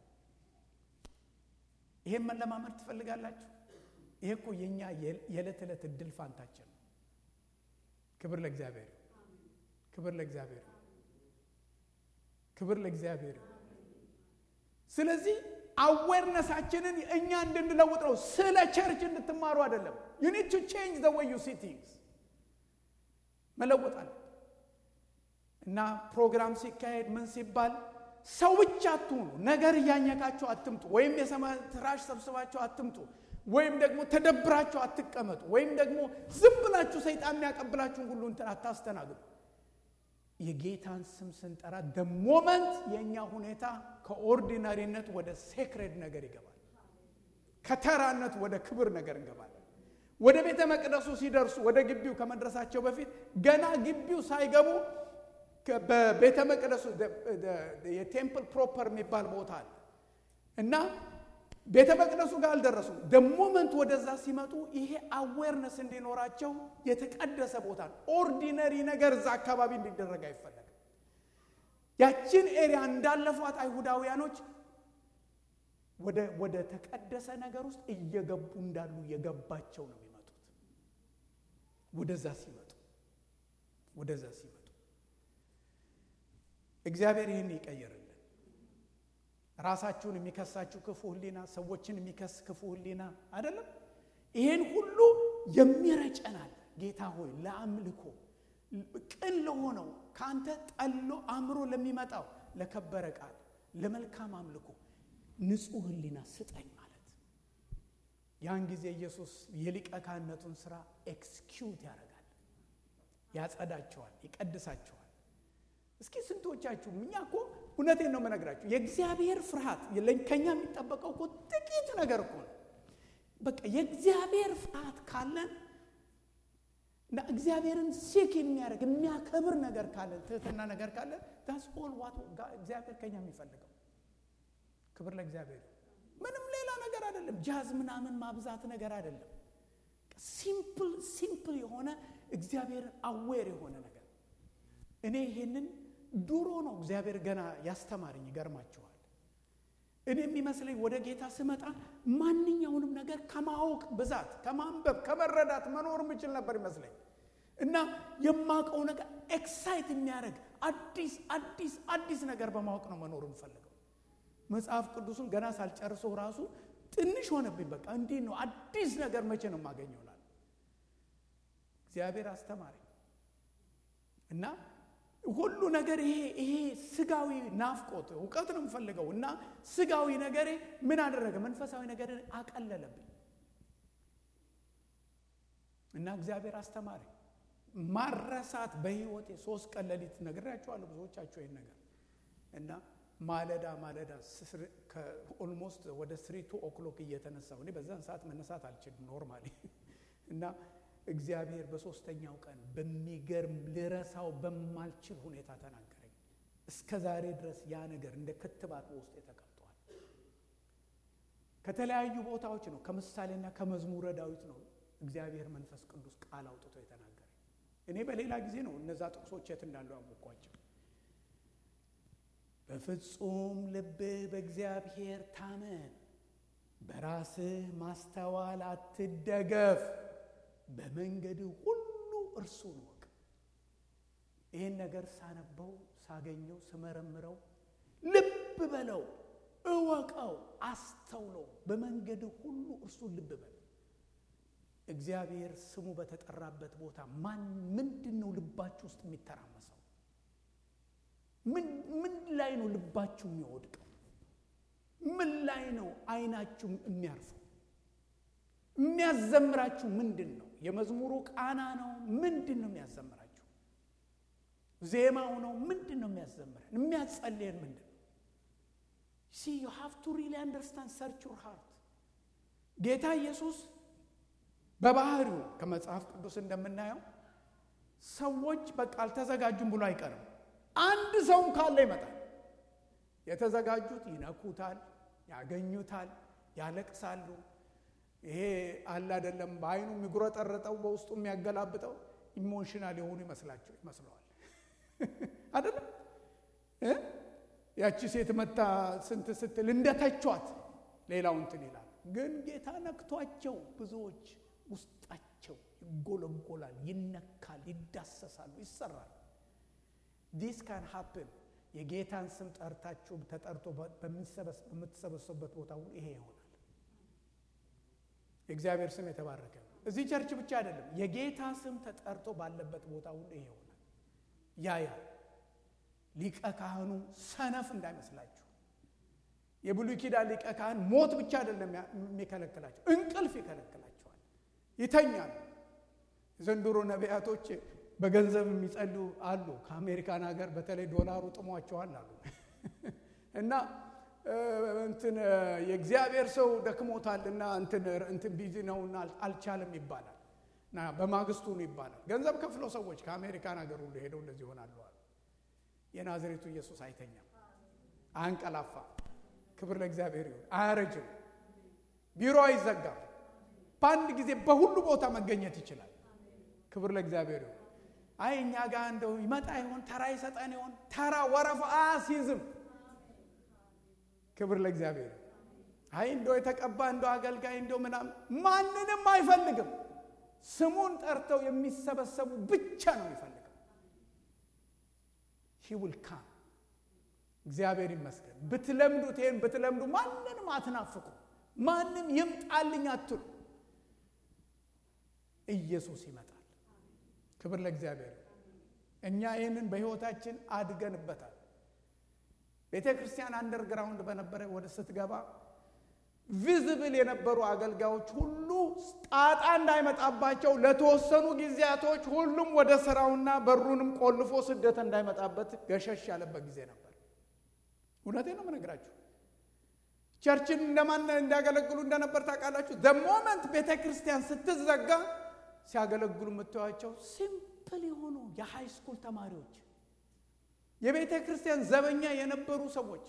ይሄን መለማመድ ትፈልጋላችሁ? ይሄ እኮ የእኛ የዕለት ዕለት እድል ፋንታችን ነው። ክብር ለእግዚአብሔር፣ ክብር ለእግዚአብሔር፣ ክብር ለእግዚአብሔር። ስለዚህ አዌርነሳችንን እኛ እንድንለውጥ ነው። ስለ ቸርች እንድትማሩ አይደለም። ዩ ኒድ ቱ ቼንጅ ዘ ወይ ዩ ሲ ቲንግስ መለወጥ አለ እና ፕሮግራም ሲካሄድ ምን ሲባል ሰው ብቻ አትሁኑ። ነገር እያኘካችሁ አትምጡ። ወይም የሰማይ ትራሽ ሰብስባችሁ አትምጡ። ወይም ደግሞ ተደብራችሁ አትቀመጡ። ወይም ደግሞ ዝም ብላችሁ ሰይጣን የሚያቀብላችሁን ሁሉ እንትን አታስተናግዱ። የጌታን ስም ስንጠራ ደ ሞመንት የእኛ ሁኔታ ከኦርዲናሪነት ወደ ሴክሬድ ነገር ይገባል። ከተራነት ወደ ክብር ነገር እንገባለን። ወደ ቤተ መቅደሱ ሲደርሱ ወደ ግቢው ከመድረሳቸው በፊት ገና ግቢው ሳይገቡ በቤተ መቅደሱ የቴምፕል ፕሮፐር የሚባል ቦታ አለ እና ቤተ መቅደሱ ጋር አልደረሱም። ደሞመንት ወደዛ ሲመጡ ይሄ አዌርነስ እንዲኖራቸው የተቀደሰ ቦታ ነው። ኦርዲነሪ ነገር እዛ አካባቢ እንዲደረግ አይፈለግም። ያችን ኤሪያ እንዳለፏት አይሁዳውያኖች ወደ ተቀደሰ ነገር ውስጥ እየገቡ እንዳሉ እየገባቸው ነው የሚመጡት። ወደዛ ሲመጡ ወደዛ ሲመጡ እግዚአብሔር ይህን ይቀይርልን። ራሳችሁን የሚከሳችሁ ክፉ ሕሊና፣ ሰዎችን የሚከስ ክፉ ሕሊና አይደለም። ይህን ሁሉ የሚረጨናል። ጌታ ሆይ ለአምልኮ ቅን ለሆነው ከአንተ ጠሎ አእምሮ ለሚመጣው ለከበረ ቃል ለመልካም አምልኮ ንጹሕ ሕሊና ስጠኝ ማለት ያን ጊዜ ኢየሱስ የሊቀ ካህንነቱን ስራ ኤክስኪዩት ያደርጋል፣ ያጸዳቸዋል፣ ይቀድሳቸዋል። እስኪ ስንቶቻችሁ እኛ እኮ እውነቴን ነው የምነግራችሁ፣ የእግዚአብሔር ፍርሃት ከኛ የሚጠበቀው እኮ ጥቂት ነገር እኮ ነው። በቃ የእግዚአብሔር ፍርሃት ካለን እና እግዚአብሔርን ሴክ የሚያደርግ የሚያከብር ነገር ካለን ትህትና ነገር ካለን ዳስ ኦል ዋት እግዚአብሔር ከኛ የሚፈልገው ክብር ለእግዚአብሔር። ምንም ሌላ ነገር አይደለም። ጃዝ ምናምን ማብዛት ነገር አይደለም። ሲምፕል ሲምፕል የሆነ እግዚአብሔርን አዌር የሆነ ነገር እኔ ይሄንን ድሮ ነው እግዚአብሔር ገና ያስተማርኝ። ይገርማችኋል። እኔ የሚመስለኝ ወደ ጌታ ስመጣ ማንኛውንም ነገር ከማወቅ ብዛት ከማንበብ ከመረዳት መኖር የምችል ነበር ይመስለኝ እና የማውቀው ነገር ኤክሳይት የሚያደርግ አዲስ አዲስ አዲስ ነገር በማወቅ ነው መኖር የምፈልገው። መጽሐፍ ቅዱሱን ገና ሳልጨርሰው ራሱ ትንሽ ሆነብኝ። በቃ እንዲህ ነው አዲስ ነገር መቼ ነው የማገኘው እላለሁ። እግዚአብሔር አስተማረኝ እና ሁሉ ነገር ይሄ ይሄ ስጋዊ ናፍቆት እውቀት ነው የምፈልገው እና ስጋዊ ነገሬ ምን አደረገ? መንፈሳዊ ነገር አቀለለብኝ እና እግዚአብሔር አስተማሪ ማረሳት በህይወቴ ሶስት ቀን ሌሊት ነግሬያቸዋለሁ ብዙዎቻቸው ይህን ነገር እና ማለዳ ማለዳ ኦልሞስት ወደ ስሪ ቱ ኦክሎክ እየተነሳሁ እኔ በዛን ሰዓት መነሳት አልችልም ኖርማሊ እና እግዚአብሔር በሶስተኛው ቀን በሚገርም ልረሳው በማልችል ሁኔታ ተናገረኝ። እስከ ዛሬ ድረስ ያ ነገር እንደ ክትባት በውስጤ ተቀምጧል። ከተለያዩ ቦታዎች ነው፣ ከምሳሌና ከመዝሙረ ዳዊት ነው እግዚአብሔር መንፈስ ቅዱስ ቃል አውጥቶ የተናገረኝ። እኔ በሌላ ጊዜ ነው እነዛ ጥቅሶች የት እንዳሉ ያወቅኳቸው። በፍጹም ልብህ በእግዚአብሔር ታመን፣ በራስህ ማስተዋል አትደገፍ በመንገድ ሁሉ እርሱን እወቅ። ይህን ነገር ሳነበው ሳገኘው ስመረምረው ልብ በለው፣ እወቀው፣ አስተውለው። በመንገድ ሁሉ እርሱን ልብ በል። እግዚአብሔር ስሙ በተጠራበት ቦታ ማን ምንድን ነው ልባችሁ ውስጥ የሚተራመሰው? ምን ላይ ነው ልባችሁ የሚወድቀው? ምን ላይ ነው አይናችሁ የሚያርፈው? የሚያዘምራችሁ ምንድን ነው? የመዝሙሩ ቃና ነው? ምንድን ነው የሚያዘምራችሁ? ዜማው ነው? ምንድን ነው የሚያዘምረን? የሚያጸልየን ምንድን ነው? ሲ ዩ ሃቭ ቱ ሪሊ አንደርስታንድ ሰርች ዩር ሃርት። ጌታ ኢየሱስ በባህሪው ከመጽሐፍ ቅዱስ እንደምናየው ሰዎች በቃ አልተዘጋጁም ብሎ አይቀርም። አንድ ሰውም ካለ ይመጣል። የተዘጋጁት ይነኩታል፣ ያገኙታል፣ ያለቅሳሉ ይሄ አለ አይደለም። በአይኑ የሚጉረጠረጠው በውስጡ የሚያገላብጠው ኢሞሽናል የሆኑ ይመስላቸው ይመስለዋል አይደለም። ያቺ ሴት መታ ስንት ስትል እንደተቿት ሌላው እንትን ይላል። ግን ጌታ ነክቷቸው ብዙዎች ውስጣቸው ይጎለጎላል፣ ይነካል፣ ይዳሰሳሉ፣ ይሰራል። ዲስ ካን ሀፕን። የጌታን ስም ጠርታችሁ ተጠርቶ በምትሰበሰቡበት ቦታ ሁሉ ይሄ ይሆናል። የእግዚአብሔር ስም የተባረከ ነው። እዚህ ቸርች ብቻ አይደለም፣ የጌታ ስም ተጠርቶ ባለበት ቦታ ሁሉ ይሄ ይሆናል። ያያል ሊቀ ካህኑ ሰነፍ እንዳይመስላችሁ። የብሉይ ኪዳን ሊቀ ካህን ሞት ብቻ አይደለም የሚከለክላቸው፣ እንቅልፍ ይከለክላቸዋል፣ ይተኛሉ። ዘንድሮ ነቢያቶች በገንዘብ የሚጸልዩ አሉ። ከአሜሪካን ሀገር በተለይ ዶላሩ ጥሟቸዋል አሉ እና እንትን የእግዚአብሔር ሰው ደክሞታል እና እንትን ቢዚ ነውና አልቻለም ይባላል እና በማግስቱ ነው ይባላል። ገንዘብ ከፍለው ሰዎች ከአሜሪካን ሀገር ሁሉ ሄደው እንደዚህ ይሆናሉ አሉ። የናዝሬቱ ኢየሱስ አይተኛም፣ አያንቀላፋ። ክብር ለእግዚአብሔር ይሁን። አያረጅም፣ ቢሮ አይዘጋም። በአንድ ጊዜ በሁሉ ቦታ መገኘት ይችላል። ክብር ለእግዚአብሔር ይሁን። አይ እኛ ጋር እንደው ይመጣ ይሆን ተራ ይሰጠን ይሆን ተራ ወረፋ አያስይዝም። ክብር ለእግዚአብሔር። አይ እንደው የተቀባ እንደው አገልጋይ እንደው ምናምን ማንንም አይፈልግም። ስሙን ጠርተው የሚሰበሰቡ ብቻ ነው የሚፈልገው። ሂ ውል ካም። እግዚአብሔር ይመስገን። ብትለምዱት ይሄን ብትለምዱ ማንንም አትናፍቁ። ማንም ይምጣልኝ አትሉ። ኢየሱስ ይመጣል። ክብር ለእግዚአብሔር። እኛ ይህንን በሕይወታችን አድገንበታል። ቤተ ክርስቲያን አንደርግራውንድ በነበረ ወደ ስትገባ ቪዝብል የነበሩ አገልጋዮች ሁሉ ጣጣ እንዳይመጣባቸው ለተወሰኑ ጊዜያቶች ሁሉም ወደ ስራውና በሩንም ቆልፎ ስደት እንዳይመጣበት ገሸሽ ያለበት ጊዜ ነበር። እውነቴ ነው የምነግራችሁ። ቸርችን እንደማን እንዲያገለግሉ እንደነበር ታውቃላችሁ። ዘሞመንት ቤተ ክርስቲያን ስትዘጋ ሲያገለግሉ የምታዩቸው ሲምፕል የሆኑ የሃይ ስኩል ተማሪዎች የቤተ ክርስቲያን ዘበኛ የነበሩ ሰዎች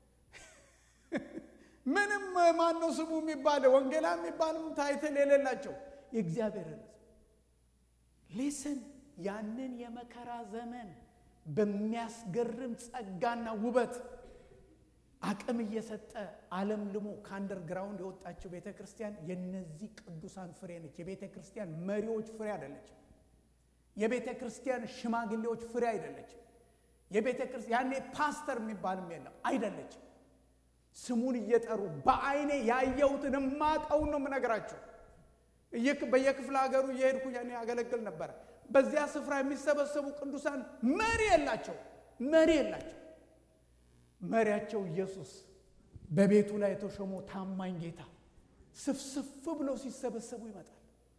ምንም ማነው ስሙ የሚባል ወንጌላ የሚባልም ታይትል የሌላቸው የእግዚአብሔር ሕዝብ ሊስን ያንን የመከራ ዘመን በሚያስገርም ጸጋና ውበት አቅም እየሰጠ ዓለም ልሞ ከአንደርግራውንድ የወጣችው ቤተ ክርስቲያን የነዚህ ቅዱሳን ፍሬ ነች። የቤተ ክርስቲያን መሪዎች ፍሬ አይደለችም። የቤተ ክርስቲያን ሽማግሌዎች ፍሬ አይደለችም። የቤተ ክርስቲያን ያኔ ፓስተር የሚባልም የለም አይደለችም። ስሙን እየጠሩ በአይኔ ያየሁትን የማቀውን ነው የምነግራቸው። በየክፍለ ሀገሩ እየሄድኩ ያኔ ያገለግል ነበረ። በዚያ ስፍራ የሚሰበሰቡ ቅዱሳን መሪ የላቸው መሪ የላቸው። መሪያቸው ኢየሱስ በቤቱ ላይ የተሾመው ታማኝ ጌታ ስፍስፍ ብለው ሲሰበሰቡ ይመጣል።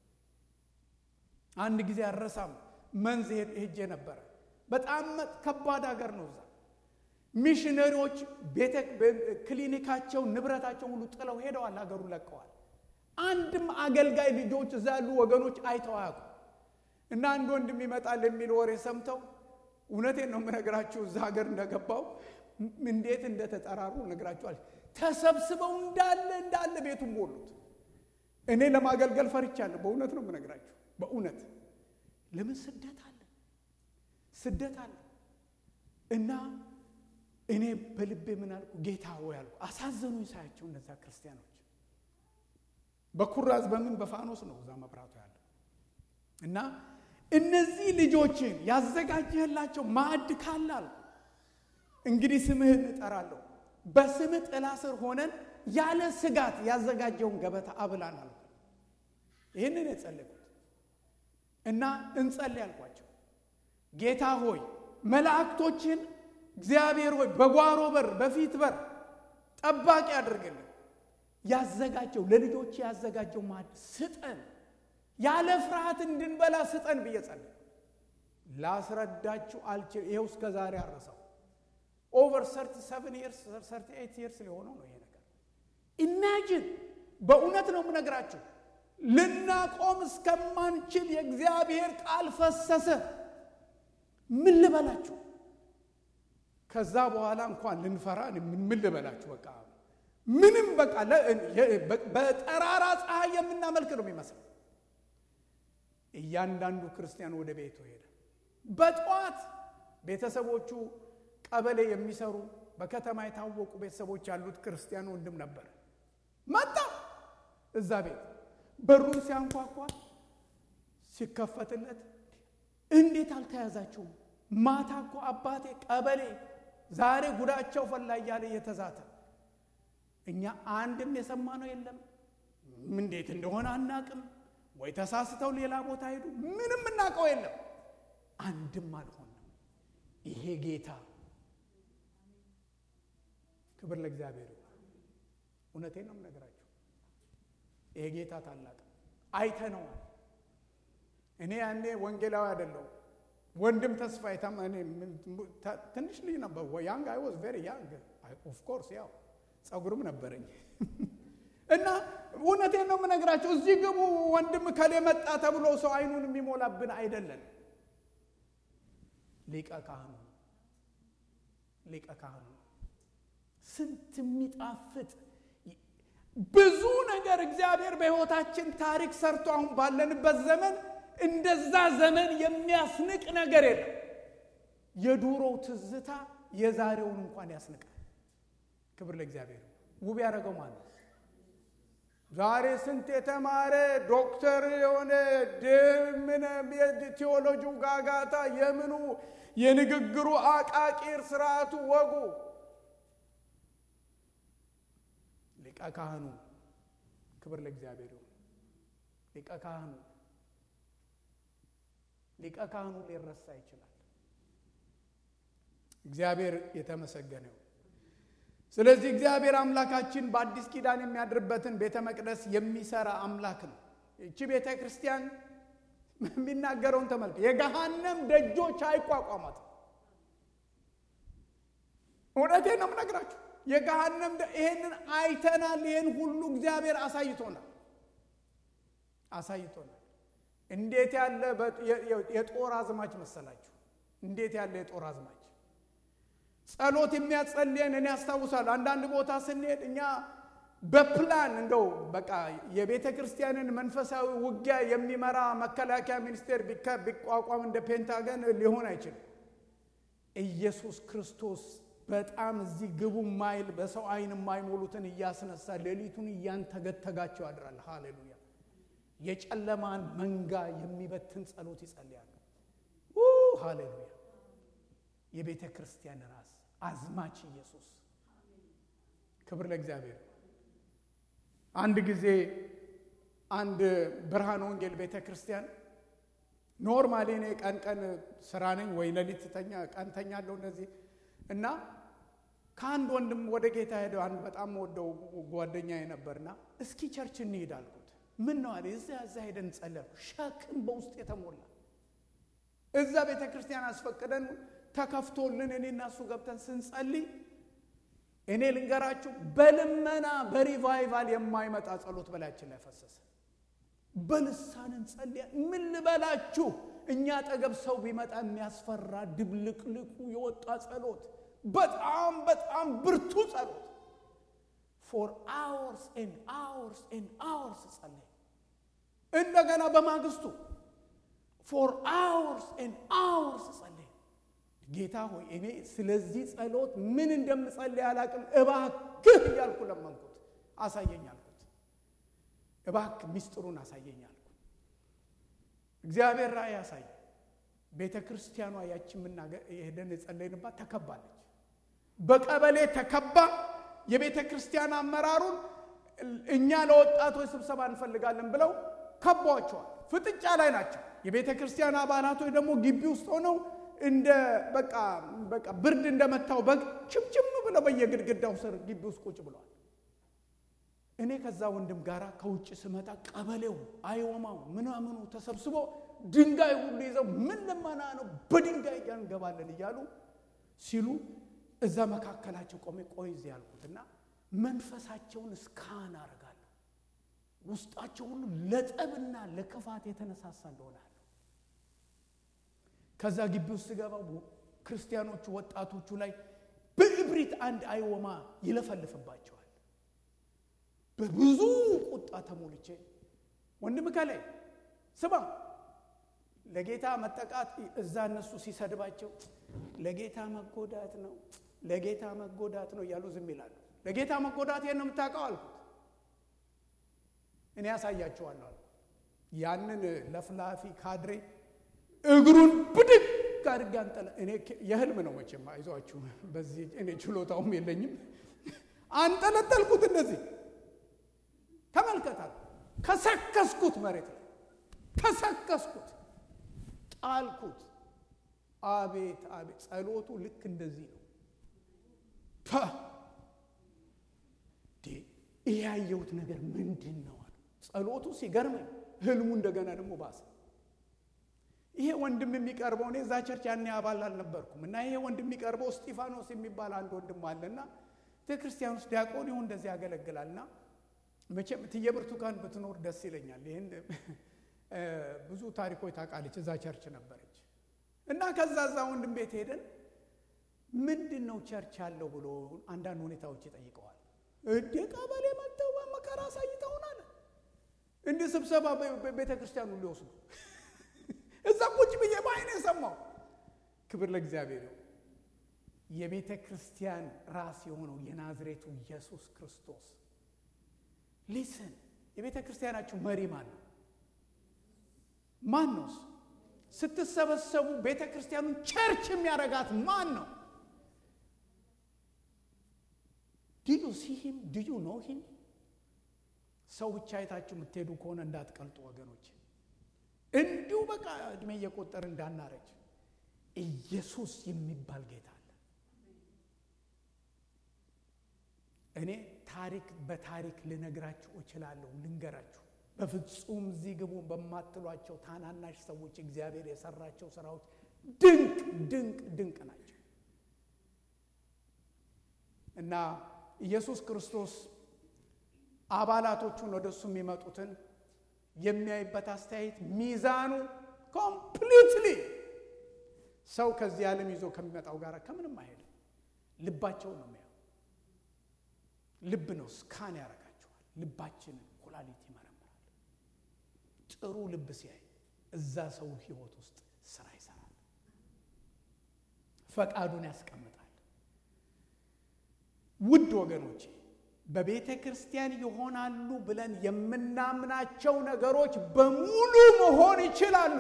አንድ ጊዜ አረሳም መንዝ ሄጄ ነበረ። በጣም ከባድ ሀገር ነው እዛ ሚሽነሪዎች ቤተ ክሊኒካቸው ንብረታቸው ሁሉ ጥለው ሄደዋል። ሀገሩን ለቀዋል። አንድም አገልጋይ ልጆች እዛ ያሉ ወገኖች አይተው አያውቁም። እና አንድ ወንድም ይመጣል የሚል ወሬ ሰምተው እውነቴን ነው የምነግራችሁ እዛ ሀገር እንደገባው እንዴት እንደተጠራሩ ነግራችኋል። ተሰብስበው እንዳለ እንዳለ ቤቱን ሞሉት። እኔ ለማገልገል ፈርቻለሁ። በእውነት ነው የምነግራችሁ። በእውነት ለምን ስደት አለ ስደት አለ እና እኔ በልቤ ምን አልኩ? ጌታ ሆይ አልኩ። አሳዘኑኝ ሳያቸው እነዛ ክርስቲያኖች በኩራዝ በምን በፋኖስ ነው እዛ መብራቱ ያለ እና እነዚህ ልጆችን ያዘጋጀህላቸው ማዕድ ካለ አልኩ እንግዲህ ስምህን እጠራለሁ። በስምህ ጥላ ስር ሆነን ያለ ስጋት ያዘጋጀውን ገበታ አብላን አልኩ። ይህንን የጸለይኩት እና እንጸልይ አልኳቸው። ጌታ ሆይ መላእክቶችን እግዚአብሔር ሆይ በጓሮ በር በፊት በር ጠባቂ አድርግልን። ያዘጋጀው ለልጆች ያዘጋጀው ማዕድ ስጠን፣ ያለ ፍርሃት እንድንበላ ስጠን ብዬ ጸለይኩ። ላስረዳችሁ አልችል። ይኸው እስከ ዛሬ አረሳው። ኦቨር 37 ይርስ 38 ይርስ ሊሆነው ነው ይሄ ነገር። ኢማጂን በእውነት ነው የምነግራችሁ፣ ልናቆም እስከማንችል የእግዚአብሔር ቃል ፈሰሰ። ምን ልበላችሁ? ከዛ በኋላ እንኳን ልንፈራ ምን ልበላችሁ? በቃ ምንም በቃ በጠራራ ፀሐይ የምናመልክ ነው የሚመስለው። እያንዳንዱ ክርስቲያን ወደ ቤቱ ሄደ። በጠዋት ቤተሰቦቹ ቀበሌ የሚሰሩ በከተማ የታወቁ ቤተሰቦች ያሉት ክርስቲያን ወንድም ነበር። መጣ እዛ ቤት በሩን ሲያንኳኳ ሲከፈትለት እንዴት አልተያዛችሁም? ማታ እኮ አባቴ ቀበሌ ዛሬ ጉዳቸው ፈላ እያለ እየተዛተ እኛ አንድም የሰማነው የለም። እንዴት እንደሆነ አናቅም። ወይ ተሳስተው ሌላ ቦታ ሄዱ። ምንም እናውቀው የለም። አንድም አልሆንም። ይሄ ጌታ ክብር ለእግዚአብሔር ይሁን። እውነቴን ነው የምነግራችሁ። ይሄ ጌታ ታላቅ ነው። አይተነዋል። እኔ ያኔ ወንጌላዊ አይደለሁ ወንድም ተስፋ ትንሽ ልጅ ነበር። ያንግ አይ ዋዝ ቬሪ ያንግ ኦፍ ኮርስ ያው ጸጉርም ነበረኝ እና እውነቴን ነው የምነግራቸው። እዚህ ግቡ ወንድም ከሌ መጣ ተብሎ ሰው አይኑን የሚሞላብን አይደለን። ሊቀ ካህኑ ሊቀ ካህኑ ስንት የሚጣፍጥ ብዙ ነገር እግዚአብሔር በሕይወታችን ታሪክ ሰርቶ አሁን ባለንበት ዘመን እንደዛ ዘመን የሚያስንቅ ነገር የለም። የዱሮው ትዝታ የዛሬውን እንኳን ያስንቃል። ክብር ለእግዚአብሔር። ውብ ያደረገው ማለት ነው። ዛሬ ስንት የተማረ ዶክተር የሆነ ድምን ቴዎሎጂው ጋጋታ የምኑ የንግግሩ አቃቂር ስርዓቱ ወጉ ሊቀ ካህኑ ክብር ለእግዚአብሔር ይሁን። ሊቀ ካህኑ ሊቀ ካህኑ ሊረሳ ይችላል። እግዚአብሔር የተመሰገነ ይሁን። ስለዚህ እግዚአብሔር አምላካችን በአዲስ ኪዳን የሚያድርበትን ቤተ መቅደስ የሚሰራ አምላክ ነው። ይቺ ቤተ ክርስቲያን የሚናገረውን ተመልከ የገሃነም ደጆች አይቋቋማትም። እውነቴን ነው የምነግራችሁ። የገሃነም ይሄንን አይተናል። ይሄን ሁሉ እግዚአብሔር አሳይቶናል አሳይቶናል። እንዴት ያለ የጦር አዝማች መሰላችሁ! እንዴት ያለ የጦር አዝማች ጸሎት የሚያጸልየን እኔ ያስታውሳለሁ። አንዳንድ ቦታ ስንሄድ እኛ በፕላን እንደው በቃ የቤተ ክርስቲያንን መንፈሳዊ ውጊያ የሚመራ መከላከያ ሚኒስቴር ቢቋቋም እንደ ፔንታገን ሊሆን አይችልም። ኢየሱስ ክርስቶስ በጣም እዚህ ግቡ ማይል በሰው አይን የማይሞሉትን እያስነሳ ሌሊቱን እያንተገተጋቸው ያድራል። ሃሌሉያ! የጨለማን መንጋ የሚበትን ጸሎት ይጸልያሉ። ሃሌሉያ! የቤተ ክርስቲያን ራስ አዝማች ኢየሱስ። ክብር ለእግዚአብሔር። አንድ ጊዜ አንድ ብርሃን ወንጌል ቤተ ክርስቲያን ኖርማሊ እኔ ቀን ቀን ስራ ነኝ ወይ ሌሊት ተኛ ቀን ተኛለሁ እንደዚህ እና ከአንድ ወንድም ወደ ጌታ ሄደው አንድ በጣም ወደው ጓደኛ ነበርና እስኪ ቸርች እንሄድ አልኩት። ምን ነው አለ። እዛ እዛ ሄደን ጸለያሉ። ሸክም በውስጥ የተሞላ እዛ ቤተ ክርስቲያን አስፈቅደን ተከፍቶልን እኔ እና እሱ ገብተን ስንጸልይ እኔ ልንገራችሁ በልመና በሪቫይቫል የማይመጣ ጸሎት በላያችን ላይ ፈሰሰ። በልሳን እንጸልያ ምን ልበላችሁ እኛ አጠገብ ሰው ቢመጣ የሚያስፈራ ድብልቅልቁ የወጣ ጸሎት፣ በጣም በጣም ብርቱ ጸሎት ፎር አወርስ ኤንድ አወርስ ኤንድ አወርስ ጸለይ። እንደገና በማግስቱ ፎር አወርስ ኤንድ አወርስ ጸለይ። ጌታ ሆይ እኔ ስለዚህ ጸሎት ምን እንደምጸልይ አላቅም፣ እባክህ እያልኩ ለመንኩት። አሳየኝ አልኩት። እባክህ ሚስጥሩን አሳየኝ አልኩት። እግዚአብሔር ራእይ ያሳይ። ቤተ ክርስቲያኗ ያቺ ሄደን የጸለይንባት ተከባለች። በቀበሌ ተከባ የቤተ ክርስቲያን አመራሩን እኛ ለወጣቶች ስብሰባ እንፈልጋለን ብለው ከቧቸዋል። ፍጥጫ ላይ ናቸው። የቤተ ክርስቲያን አባላቶች ደግሞ ግቢ ውስጥ ሆነው እንደ በቃ በቃ ብርድ እንደመታው በግ ችምችም ብለው በየግድግዳው ስር ግቢ ውስጥ ቁጭ ብለዋል። እኔ ከዛ ወንድም ጋር ከውጭ ስመጣ ቀበሌው አይወማው ምናምኑ ተሰብስቦ ድንጋይ ሁሉ ይዘው ምን ልመና ነው በድንጋይ እንገባለን እያሉ ሲሉ እዛ መካከላቸው ቆሜ ቆይ እዚህ ያልኩትና መንፈሳቸውን እስካን አረጋለሁ። ውስጣቸው ሁሉ ለጠብና ለክፋት የተነሳሳ እንደሆነ አለ። ከዛ ግቢ ውስጥ ስገባ ክርስቲያኖቹ ወጣቶቹ ላይ በእብሪት አንድ አይወማ ይለፈልፍባቸዋል። በብዙ ቁጣ ተሞልቼ ወንድም ከላይ ስማ ለጌታ መጠቃት እዛ እነሱ ሲሰድባቸው ለጌታ መጎዳት ነው ለጌታ መጎዳት ነው እያሉ ዝም ይላሉ። ለጌታ መጎዳት ይህን ነው የምታውቀው አልኩት። እኔ ያሳያቸዋለሁ አልኩ። ያንን ለፍላፊ ካድሬ እግሩን ብድግ አድርጌ አንጠለ እኔ የህልም ነው መቼም አይዟችሁ፣ በዚህ እኔ ችሎታውም የለኝም። አንጠለጠልኩት እንደዚህ ተመልከታል። ከሰከስኩት መሬት ላይ ከሰከስኩት፣ ጣልኩት። አቤት አቤት! ጸሎቱ ልክ እንደዚህ ነው። ይህ ያየሁት ነገር ምንድን ነው አለ። ጸሎቱ ሲገርመኝ ህልሙ እንደገና ደግሞ ባሰ። ይሄ ወንድም የሚቀርበው እኔ እዛ ቸርች ያኔ አባል አልነበርኩም እና ይሄ ወንድም የሚቀርበው እስጢፋኖስ የሚባል አንድ ወንድም አለና ቤተ ክርስቲያን ውስጥ ዲያቆን ይሁን እንደዚህ ያገለግላልና መቼም እትዬ ብርቱካን ብትኖር ደስ ይለኛል። ይህን ብዙ ታሪኮች ታውቃለች። እዛ ቸርች ነበረች እና ከዛ እዛ ወንድም ቤት ሄደን ምንድን ነው ቸርች አለው ብሎ አንዳንድ ሁኔታዎች ይጠይቀዋል። እንዴ ቀበሌ መጥተው መከራ አሳይተውናል። እንዲህ ስብሰባ ቤተ ክርስቲያኑ ሊወስዱ እዛ ቁጭ ብዬ በአይኔ ሰማው። ክብር ለእግዚአብሔር ነው። የቤተ ክርስቲያን ራስ የሆነው የናዝሬቱ ኢየሱስ ክርስቶስ ሊስን የቤተ ክርስቲያናችሁ መሪ ማን ነው? ማን ነው? ስትሰበሰቡ ቤተ ክርስቲያኑን ቸርች የሚያደርጋት ማን ነው? ዲዩ ሲሂም ዲዩ ኖ ሂም ሰው ብቻ አይታችሁ የምትሄዱ ከሆነ እንዳትቀልጡ ወገኖች። እንዲሁ በቃ እድሜ እየቆጠር እንዳናረጅ ኢየሱስ የሚባል ጌታ አለ። እኔ ታሪክ በታሪክ ልነግራችሁ እችላለሁ፣ ልንገራችሁ። በፍጹም እዚህ ግቡ በማትሏቸው ታናናሽ ሰዎች እግዚአብሔር የሰራቸው ስራዎች ድንቅ ድንቅ ድንቅ ናቸው እና ኢየሱስ ክርስቶስ አባላቶቹን ወደ እሱ የሚመጡትን የሚያይበት አስተያየት ሚዛኑ ኮምፕሊትሊ ሰው ከዚህ ዓለም ይዞ ከሚመጣው ጋር ከምንም አይሄድም። ልባቸውን ነው የሚያየው። ልብ ነው ስካን ያደርጋቸዋል። ልባችንን ኩላሊት ይመረምራል። ጥሩ ልብ ሲያይ እዛ ሰው ህይወት ውስጥ ስራ ይሰራል፣ ፈቃዱን ያስቀምጣል። ውድ ወገኖቼ በቤተ ክርስቲያን ይሆናሉ ብለን የምናምናቸው ነገሮች በሙሉ መሆን ይችላሉ።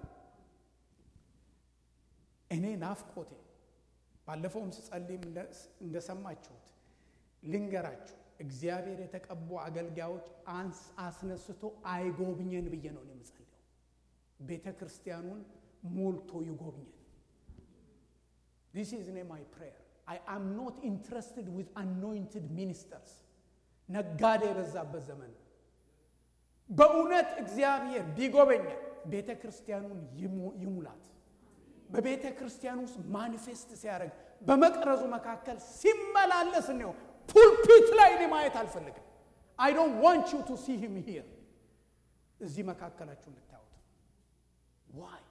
እኔ ናፍቆቴ ባለፈውም ስጸልይም እንደሰማችሁት ልንገራችሁ፣ እግዚአብሔር የተቀቡ አገልጋዮች አንስ አስነስቶ አይጎብኘን ብዬ ነው የምጸልየው። ቤተ ክርስቲያኑን ሞልቶ ይጎብኘን። ዲስ ኢዝ ኔ ማይ ፕሬየር አይ አም ኖት ኢንትረስትድ ዊዝ አኖይንትድ ሚኒስተርስ። ነጋዴ የበዛበት ዘመን ነው። በእውነት እግዚአብሔር ቢጎበኛል ቤተ ክርስቲያኑን ይሙላት። በቤተ ክርስቲያን ውስጥ ማኒፌስት ሲያደርግ በመቅረዙ መካከል ሲመላለስ ነው። ፑልፒት ላይ እኔ ማየት አልፈልግም። አይ ዶንት ዋንት ዩ ቱ ሲ ሂም ሂር እዚህ መካከላችሁ እንድታዩት ዋይ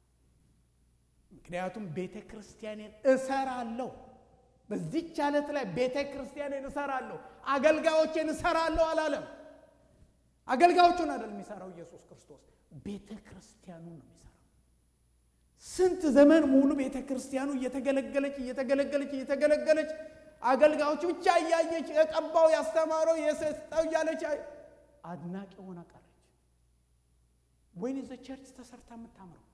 ምክንያቱም ቤተ ክርስቲያኔን እሰራለሁ በዚች ዓለት ላይ ቤተ ክርስቲያንን እሰራለሁ፣ አገልጋዮችን እሰራለሁ አላለም። አገልጋዮቹን አይደለም የሚሰራው ኢየሱስ ክርስቶስ፣ ቤተ ክርስቲያኑን ነው የሚሰራው። ስንት ዘመን ሙሉ ቤተ ክርስቲያኑ እየተገለገለች እየተገለገለች እየተገለገለች አገልጋዮች ብቻ እያየች የቀባው ያስተማረው የሰጠው እያለች አድናቂ ሆና ቀረች። ወይን ዘ ቸርች ተሰርታ የምታምረው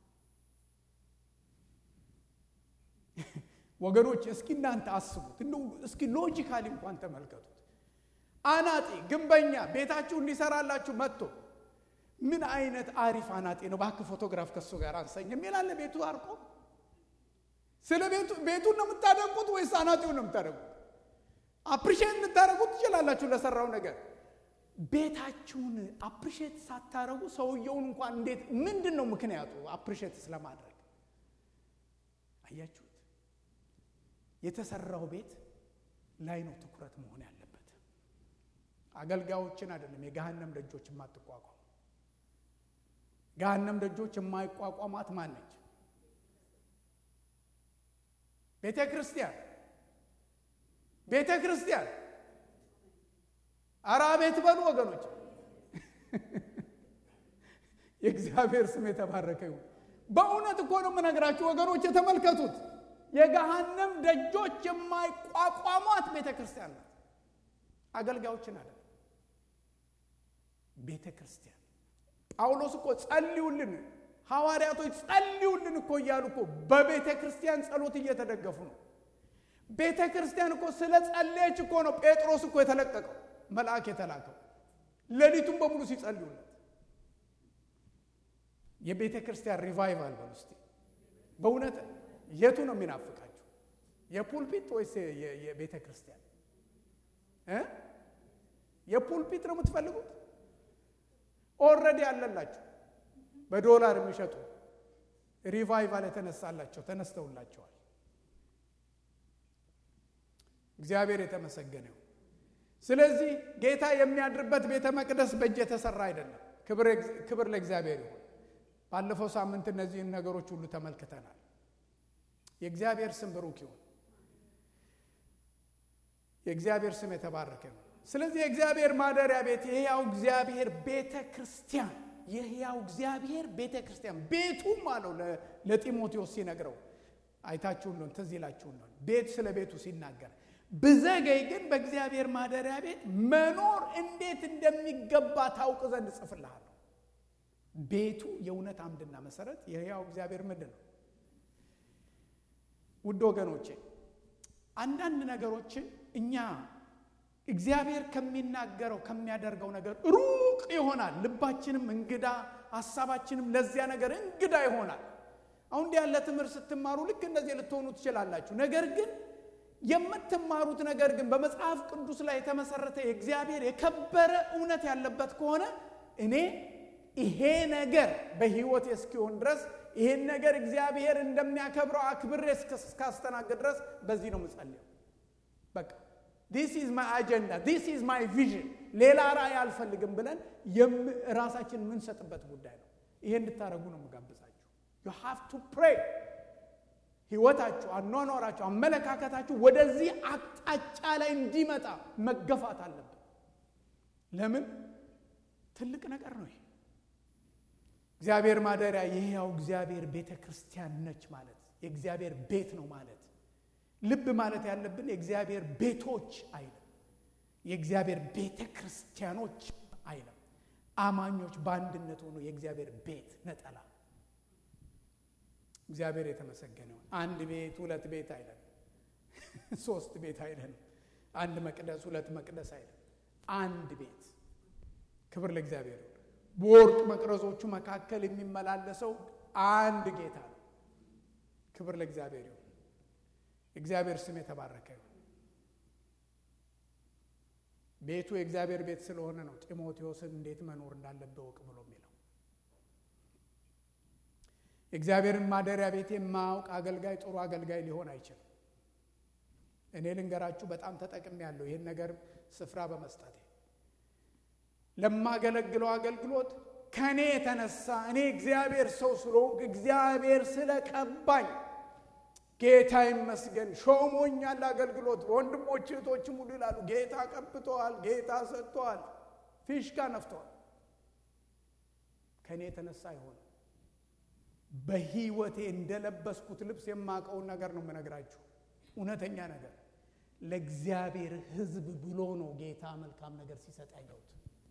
ወገኖች እስኪ እናንተ አስቡት። እንደው እስኪ ሎጂካሊ እንኳን ተመልከቱት። አናጢ ግንበኛ ቤታችሁ እንዲሰራላችሁ መጥቶ ምን አይነት አሪፍ አናጢ ነው፣ እባክህ ፎቶግራፍ ከሱ ጋር አንሰኝ የሚላለ ቤቱ አርቆ ስለ ቤቱ ቤቱን ነው የምታደንቁት ወይስ አናጢውን ነው የምታደንቁት? አፕሪሼት ልታደረጉት ትችላላችሁ ለሰራው ነገር። ቤታችሁን አፕሪሼት ሳታረጉ ሰውየውን እንኳን እንዴት ምንድን ነው ምክንያቱ አፕሪሼት ስለማድረግ? አያችሁት? የተሰራው ቤት ላይ ነው ትኩረት መሆን ያለበት። አገልጋዮችን አይደለም። የገሃነም ደጆች የማትቋቋም ገሃነም ደጆች የማይቋቋማት ማን ነች? ቤተ ክርስቲያን ቤተ ክርስቲያን። ኧረ አቤት በሉ ወገኖች። የእግዚአብሔር ስም የተባረከ ይሁን። በእውነት እኮ ነው የምነግራችሁ ወገኖች፣ የተመልከቱት የገሃነም ደጆች የማይቋቋሟት ቤተ ክርስቲያን ናት። አገልጋዮችን አለ ቤተ ክርስቲያን። ጳውሎስ እኮ ጸልዩልን፣ ሐዋርያቶች ጸልዩልን እኮ እያሉ እኮ በቤተ ክርስቲያን ጸሎት እየተደገፉ ነው። ቤተ ክርስቲያን እኮ ስለ ጸለየች እኮ ነው ጴጥሮስ እኮ የተለቀቀው መልአክ የተላከው ሌሊቱን በሙሉ ሲጸልዩለት። የቤተ ክርስቲያን ሪቫይቫል በል ውስጥ በእውነት የቱ ነው የሚናፍቃችሁ? የፑልፒት ወይስ የቤተ ክርስቲያን? የፑልፒት ነው የምትፈልጉት? ኦልሬዲ ያለላችሁ በዶላር የሚሸጡ ሪቫይቫል የተነሳላቸው ተነስተውላቸዋል። እግዚአብሔር የተመሰገነው። ስለዚህ ጌታ የሚያድርበት ቤተ መቅደስ በእጅ የተሰራ አይደለም። ክብር ለእግዚአብሔር ይሁን። ባለፈው ሳምንት እነዚህን ነገሮች ሁሉ ተመልክተናል። የእግዚአብሔር ስም ብሩክ ይሁን። የእግዚአብሔር ስም የተባረከ ነው። ስለዚህ የእግዚአብሔር ማደሪያ ቤት የሕያው እግዚአብሔር ቤተ ክርስቲያን የሕያው እግዚአብሔር ቤተ ክርስቲያን ቤቱም አለው ለጢሞቴዎስ ሲነግረው አይታችሁ እንደሆነ ትዝ ይላችሁ እንደሆነ ቤት ስለ ቤቱ ሲናገር ብዘገይ ግን በእግዚአብሔር ማደሪያ ቤት መኖር እንዴት እንደሚገባ ታውቅ ዘንድ እጽፍልሃለሁ። ቤቱ የእውነት አምድና መሰረት የሕያው እግዚአብሔር ምንድን ነው? ውድ ወገኖቼ አንዳንድ ነገሮችን እኛ እግዚአብሔር ከሚናገረው ከሚያደርገው ነገር ሩቅ ይሆናል። ልባችንም እንግዳ፣ ሀሳባችንም ለዚያ ነገር እንግዳ ይሆናል። አሁን እንዲህ ያለ ትምህርት ስትማሩ ልክ እንደዚህ ልትሆኑ ትችላላችሁ። ነገር ግን የምትማሩት ነገር ግን በመጽሐፍ ቅዱስ ላይ የተመሰረተ የእግዚአብሔር የከበረ እውነት ያለበት ከሆነ እኔ ይሄ ነገር በሕይወቴ እስኪሆን ድረስ ይሄን ነገር እግዚአብሔር እንደሚያከብረው አክብሬ እስካስተናግድ ድረስ በዚህ ነው የምጸልየው። በቃ ዲስ ኢዝ ማይ አጀንዳ ዲስ ኢዝ ማይ ቪዥን፣ ሌላ ራእይ አልፈልግም ብለን ራሳችን የምንሰጥበት ጉዳይ ነው። ይሄ እንድታደርጉ ነው የምጋብዛችሁ። ዩ ሃቭ ቱ ፕሬይ ህይወታችሁ፣ አኗኗራችሁ፣ አመለካከታችሁ ወደዚህ አቅጣጫ ላይ እንዲመጣ መገፋት አለብን። ለምን ትልቅ ነገር ነው ይሄ። እግዚአብሔር ማደሪያ የሕያው እግዚአብሔር ቤተ ክርስቲያን ነች ማለት የእግዚአብሔር ቤት ነው ማለት ልብ ማለት ያለብን የእግዚአብሔር ቤቶች አይልም፣ የእግዚአብሔር ቤተ ክርስቲያኖች አይልም። አማኞች በአንድነት ሆኖ የእግዚአብሔር ቤት ነጠላ እግዚአብሔር የተመሰገነውን አንድ ቤት ሁለት ቤት አይለም፣ ሶስት ቤት አይለም፣ አንድ መቅደስ ሁለት መቅደስ አይለም፣ አንድ ቤት። ክብር ለእግዚአብሔር። በወርቅ መቅረዞቹ መካከል የሚመላለሰው አንድ ጌታ ነው። ክብር ለእግዚአብሔር ይሁን። እግዚአብሔር ስም የተባረከ ይሁን። ቤቱ የእግዚአብሔር ቤት ስለሆነ ነው ጢሞቴዎስን እንዴት መኖር እንዳለበት እወቅ ብሎ የሚለው። የእግዚአብሔርን ማደሪያ ቤት የማያውቅ አገልጋይ ጥሩ አገልጋይ ሊሆን አይችልም። እኔ ልንገራችሁ፣ በጣም ተጠቅሜ ያለው ይህን ነገር ስፍራ በመስጠቴ ለማገለግለው አገልግሎት ከእኔ የተነሳ እኔ እግዚአብሔር ሰው ስለሆንኩ እግዚአብሔር ስለቀባኝ ጌታ ይመስገን ሾሞኛል። አገልግሎት ወንድሞች እህቶችም ሁሉ ይላሉ ጌታ ቀብተዋል፣ ጌታ ሰጥተዋል፣ ፊሽካ ነፍተዋል። ከእኔ የተነሳ አይሆንም። በህይወቴ እንደለበስኩት ልብስ የማውቀውን ነገር ነው የምነግራችሁ። እውነተኛ ነገር ለእግዚአብሔር ሕዝብ ብሎ ነው ጌታ መልካም ነገር ሲሰጥ ያየሁት።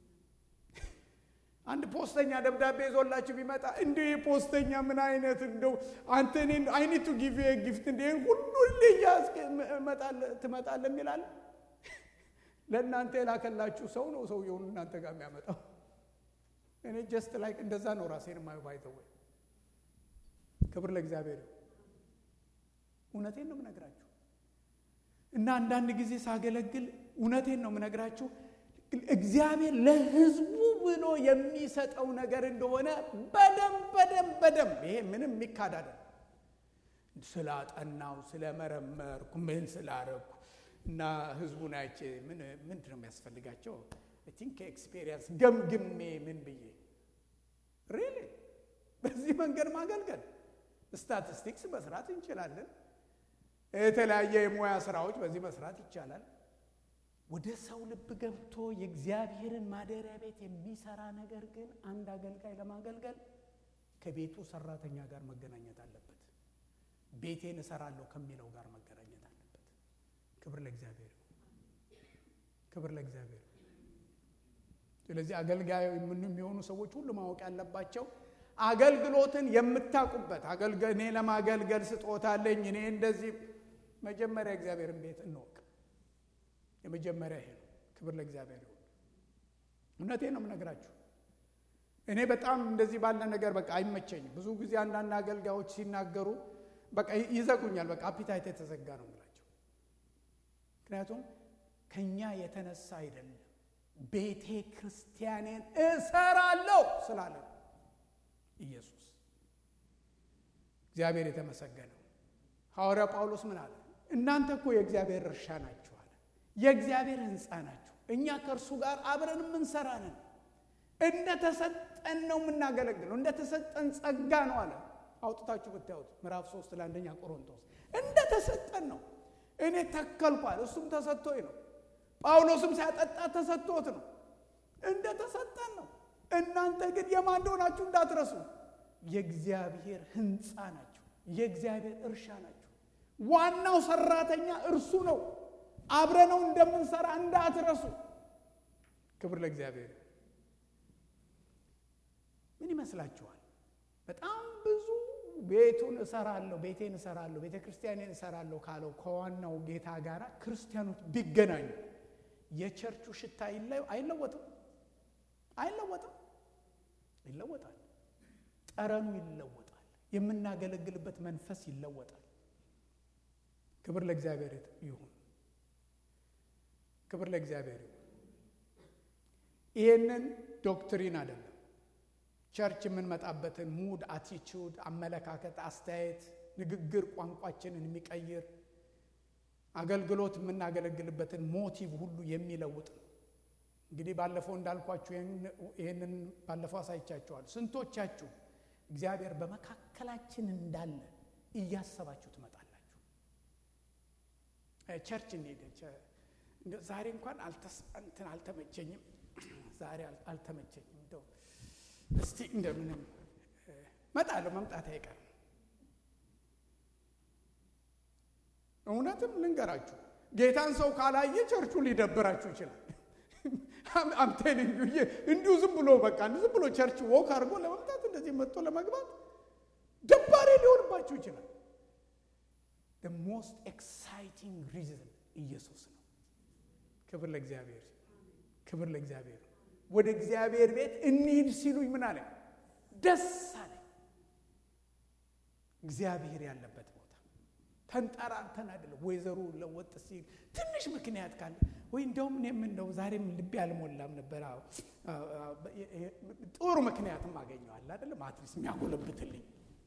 አንድ ፖስተኛ ደብዳቤ ይዞላችሁ ቢመጣ እንደ ፖስተኛ ምን አይነት እንደው አንተ እኔን አይኒቱ ጊቭ ጊፍት እንደ ሁሉ ልያዝ ትመጣለህ የሚላል ለእናንተ የላከላችሁ ሰው ነው ሰውየውን እናንተ ጋር የሚያመጣው። እኔ ጀስት ላይክ እንደዛ ነው ራሴን የማየው። ባይተወ ክብር ለእግዚአብሔር። እውነቴን ነው የምነግራችሁ እና አንዳንድ ጊዜ ሳገለግል እውነቴን ነው የምነግራችሁ እግዚአብሔር ለህዝቡ ብሎ የሚሰጠው ነገር እንደሆነ በደንብ በደንብ በደንብ ይሄ ምንም የሚካድ አይደለም። ስላጠናው ስለመረመርኩ ምን ስላረኩ እና ህዝቡን አይቼ ምንድን ነው የሚያስፈልጋቸው ቲንክ ኤክስፔሪንስ ገምግሜ ምን ብዬ ሪሊ በዚህ መንገድ ማገልገል ስታቲስቲክስ መስራት እንችላለን። የተለያየ የሙያ ስራዎች በዚህ መስራት ይቻላል። ወደ ሰው ልብ ገብቶ የእግዚአብሔርን ማደሪያ ቤት የሚሰራ ነገር ግን አንድ አገልጋይ ለማገልገል ከቤቱ ሰራተኛ ጋር መገናኘት አለበት። ቤቴን እሰራለሁ ከሚለው ጋር መገናኘት አለበት። ክብር ለእግዚአብሔር፣ ክብር ለእግዚአብሔር። ስለዚህ አገልጋይ የሚሆኑ ሰዎች ሁሉ ማወቅ ያለባቸው አገልግሎትን የምታውቁበት እኔ ለማገልገል ስጦታ አለኝ እኔ እንደዚህ መጀመሪያ እግዚአብሔርን ቤት እንወቅ። የመጀመሪያ ይሄ ነው። ክብር ለእግዚአብሔር ይሁን። እውነቴን ነው የምነግራችሁ። እኔ በጣም እንደዚህ ባለ ነገር በቃ አይመቸኝም። ብዙ ጊዜ አንዳንድ አገልጋዮች ሲናገሩ በቃ ይዘጉኛል። በቃ አፒታይት የተዘጋ ነው የምላቸው። ምክንያቱም ከኛ የተነሳ አይደለም፣ ቤተ ክርስቲያኔን እሰራለሁ ስላለ ነው ኢየሱስ። እግዚአብሔር የተመሰገነው። ሐዋርያ ጳውሎስ ምን አለ? እናንተ እኮ የእግዚአብሔር እርሻ ናችሁ አለ። የእግዚአብሔር ሕንፃ ናችሁ። እኛ ከእርሱ ጋር አብረን የምንሰራ ነን። እንደተሰጠን ነው የምናገለግለው። እንደተሰጠን ጸጋ ነው አለ። አውጥታችሁ ብታዩት ምዕራፍ ሶስት ለአንደኛ ቆሮንቶስ እንደተሰጠን ነው። እኔ ተከልኳል፣ እሱም ተሰጥቶኝ ነው። ጳውሎስም ሲያጠጣ ተሰጥቶት ነው። እንደተሰጠን ነው። እናንተ ግን የማን እንደሆናችሁ እንዳትረሱ። የእግዚአብሔር ሕንፃ ናችሁ። የእግዚአብሔር እርሻ ናችሁ። ዋናው ሰራተኛ እርሱ ነው። አብረነው እንደምንሰራ እንዳትረሱ። ክብር ለእግዚአብሔር። ምን ይመስላችኋል? በጣም ብዙ ቤቱን እሰራለሁ፣ ቤቴን እሰራለሁ፣ ቤተ ክርስቲያኔን እሰራለሁ ካለው ከዋናው ጌታ ጋር ክርስቲያኖች ቢገናኙ የቸርቹ ሽታ አይለወጥም? አይለወጥም? ይለወጣል። ጠረኑ ይለወጣል። የምናገለግልበት መንፈስ ይለወጣል። ክብር ለእግዚአብሔር ይሁን። ክብር ለእግዚአብሔር ይሁን። ይሄንን ዶክትሪን አይደለም ቸርች የምንመጣበትን ሙድ፣ አቲቱድ፣ አመለካከት፣ አስተያየት፣ ንግግር ቋንቋችንን የሚቀይር አገልግሎት የምናገለግልበትን ሞቲቭ ሁሉ የሚለውጥ ነው። እንግዲህ ባለፈው እንዳልኳችሁ ይህንን ባለፈው አሳይቻችኋል። ስንቶቻችሁ እግዚአብሔር በመካከላችን እንዳለ እያሰባችሁ ትመጣላችሁ? ቸርች እንሄድ ዛሬ እንኳን እንትን አልተመቸኝም፣ ዛሬ አልተመቸኝም እንደው እስቲ እንደምንም መጣለሁ፣ መምጣት አይቀርም። እውነትም ልንገራችሁ ጌታን ሰው ካላየ ቸርቹ ሊደብራችሁ ይችላል። አምቴልኝ እንዲሁ ዝም ብሎ በቃ ዝም ብሎ ቸርች ወክ አድርጎ ለመምጣት እንደዚህ መጥቶ ለመግባት ደባሪ ሊሆንባችሁ ይችላል። ሞስት ኤክሳይቲንግ ሪዝን ኢየሱስ ነው። ክብር ለእግዚአብሔር፣ ክብር ለእግዚአብሔር። ወደ እግዚአብሔር ቤት እንሂድ ሲሉኝ ምን አለ? ደስ አለ። እግዚአብሔር ያለበት ቦታ ተንጠራርተን አይደለም። ወይዘሩ ለወጥ ሲል ትንሽ ምክንያት ካለ ወይ እንደውም እኔም እንደው ዛሬም ልቤ አልሞላም ነበር። ጥሩ ምክንያትም አገኘዋል አይደለም፣ አትሊስት የሚያጎለብትልኝ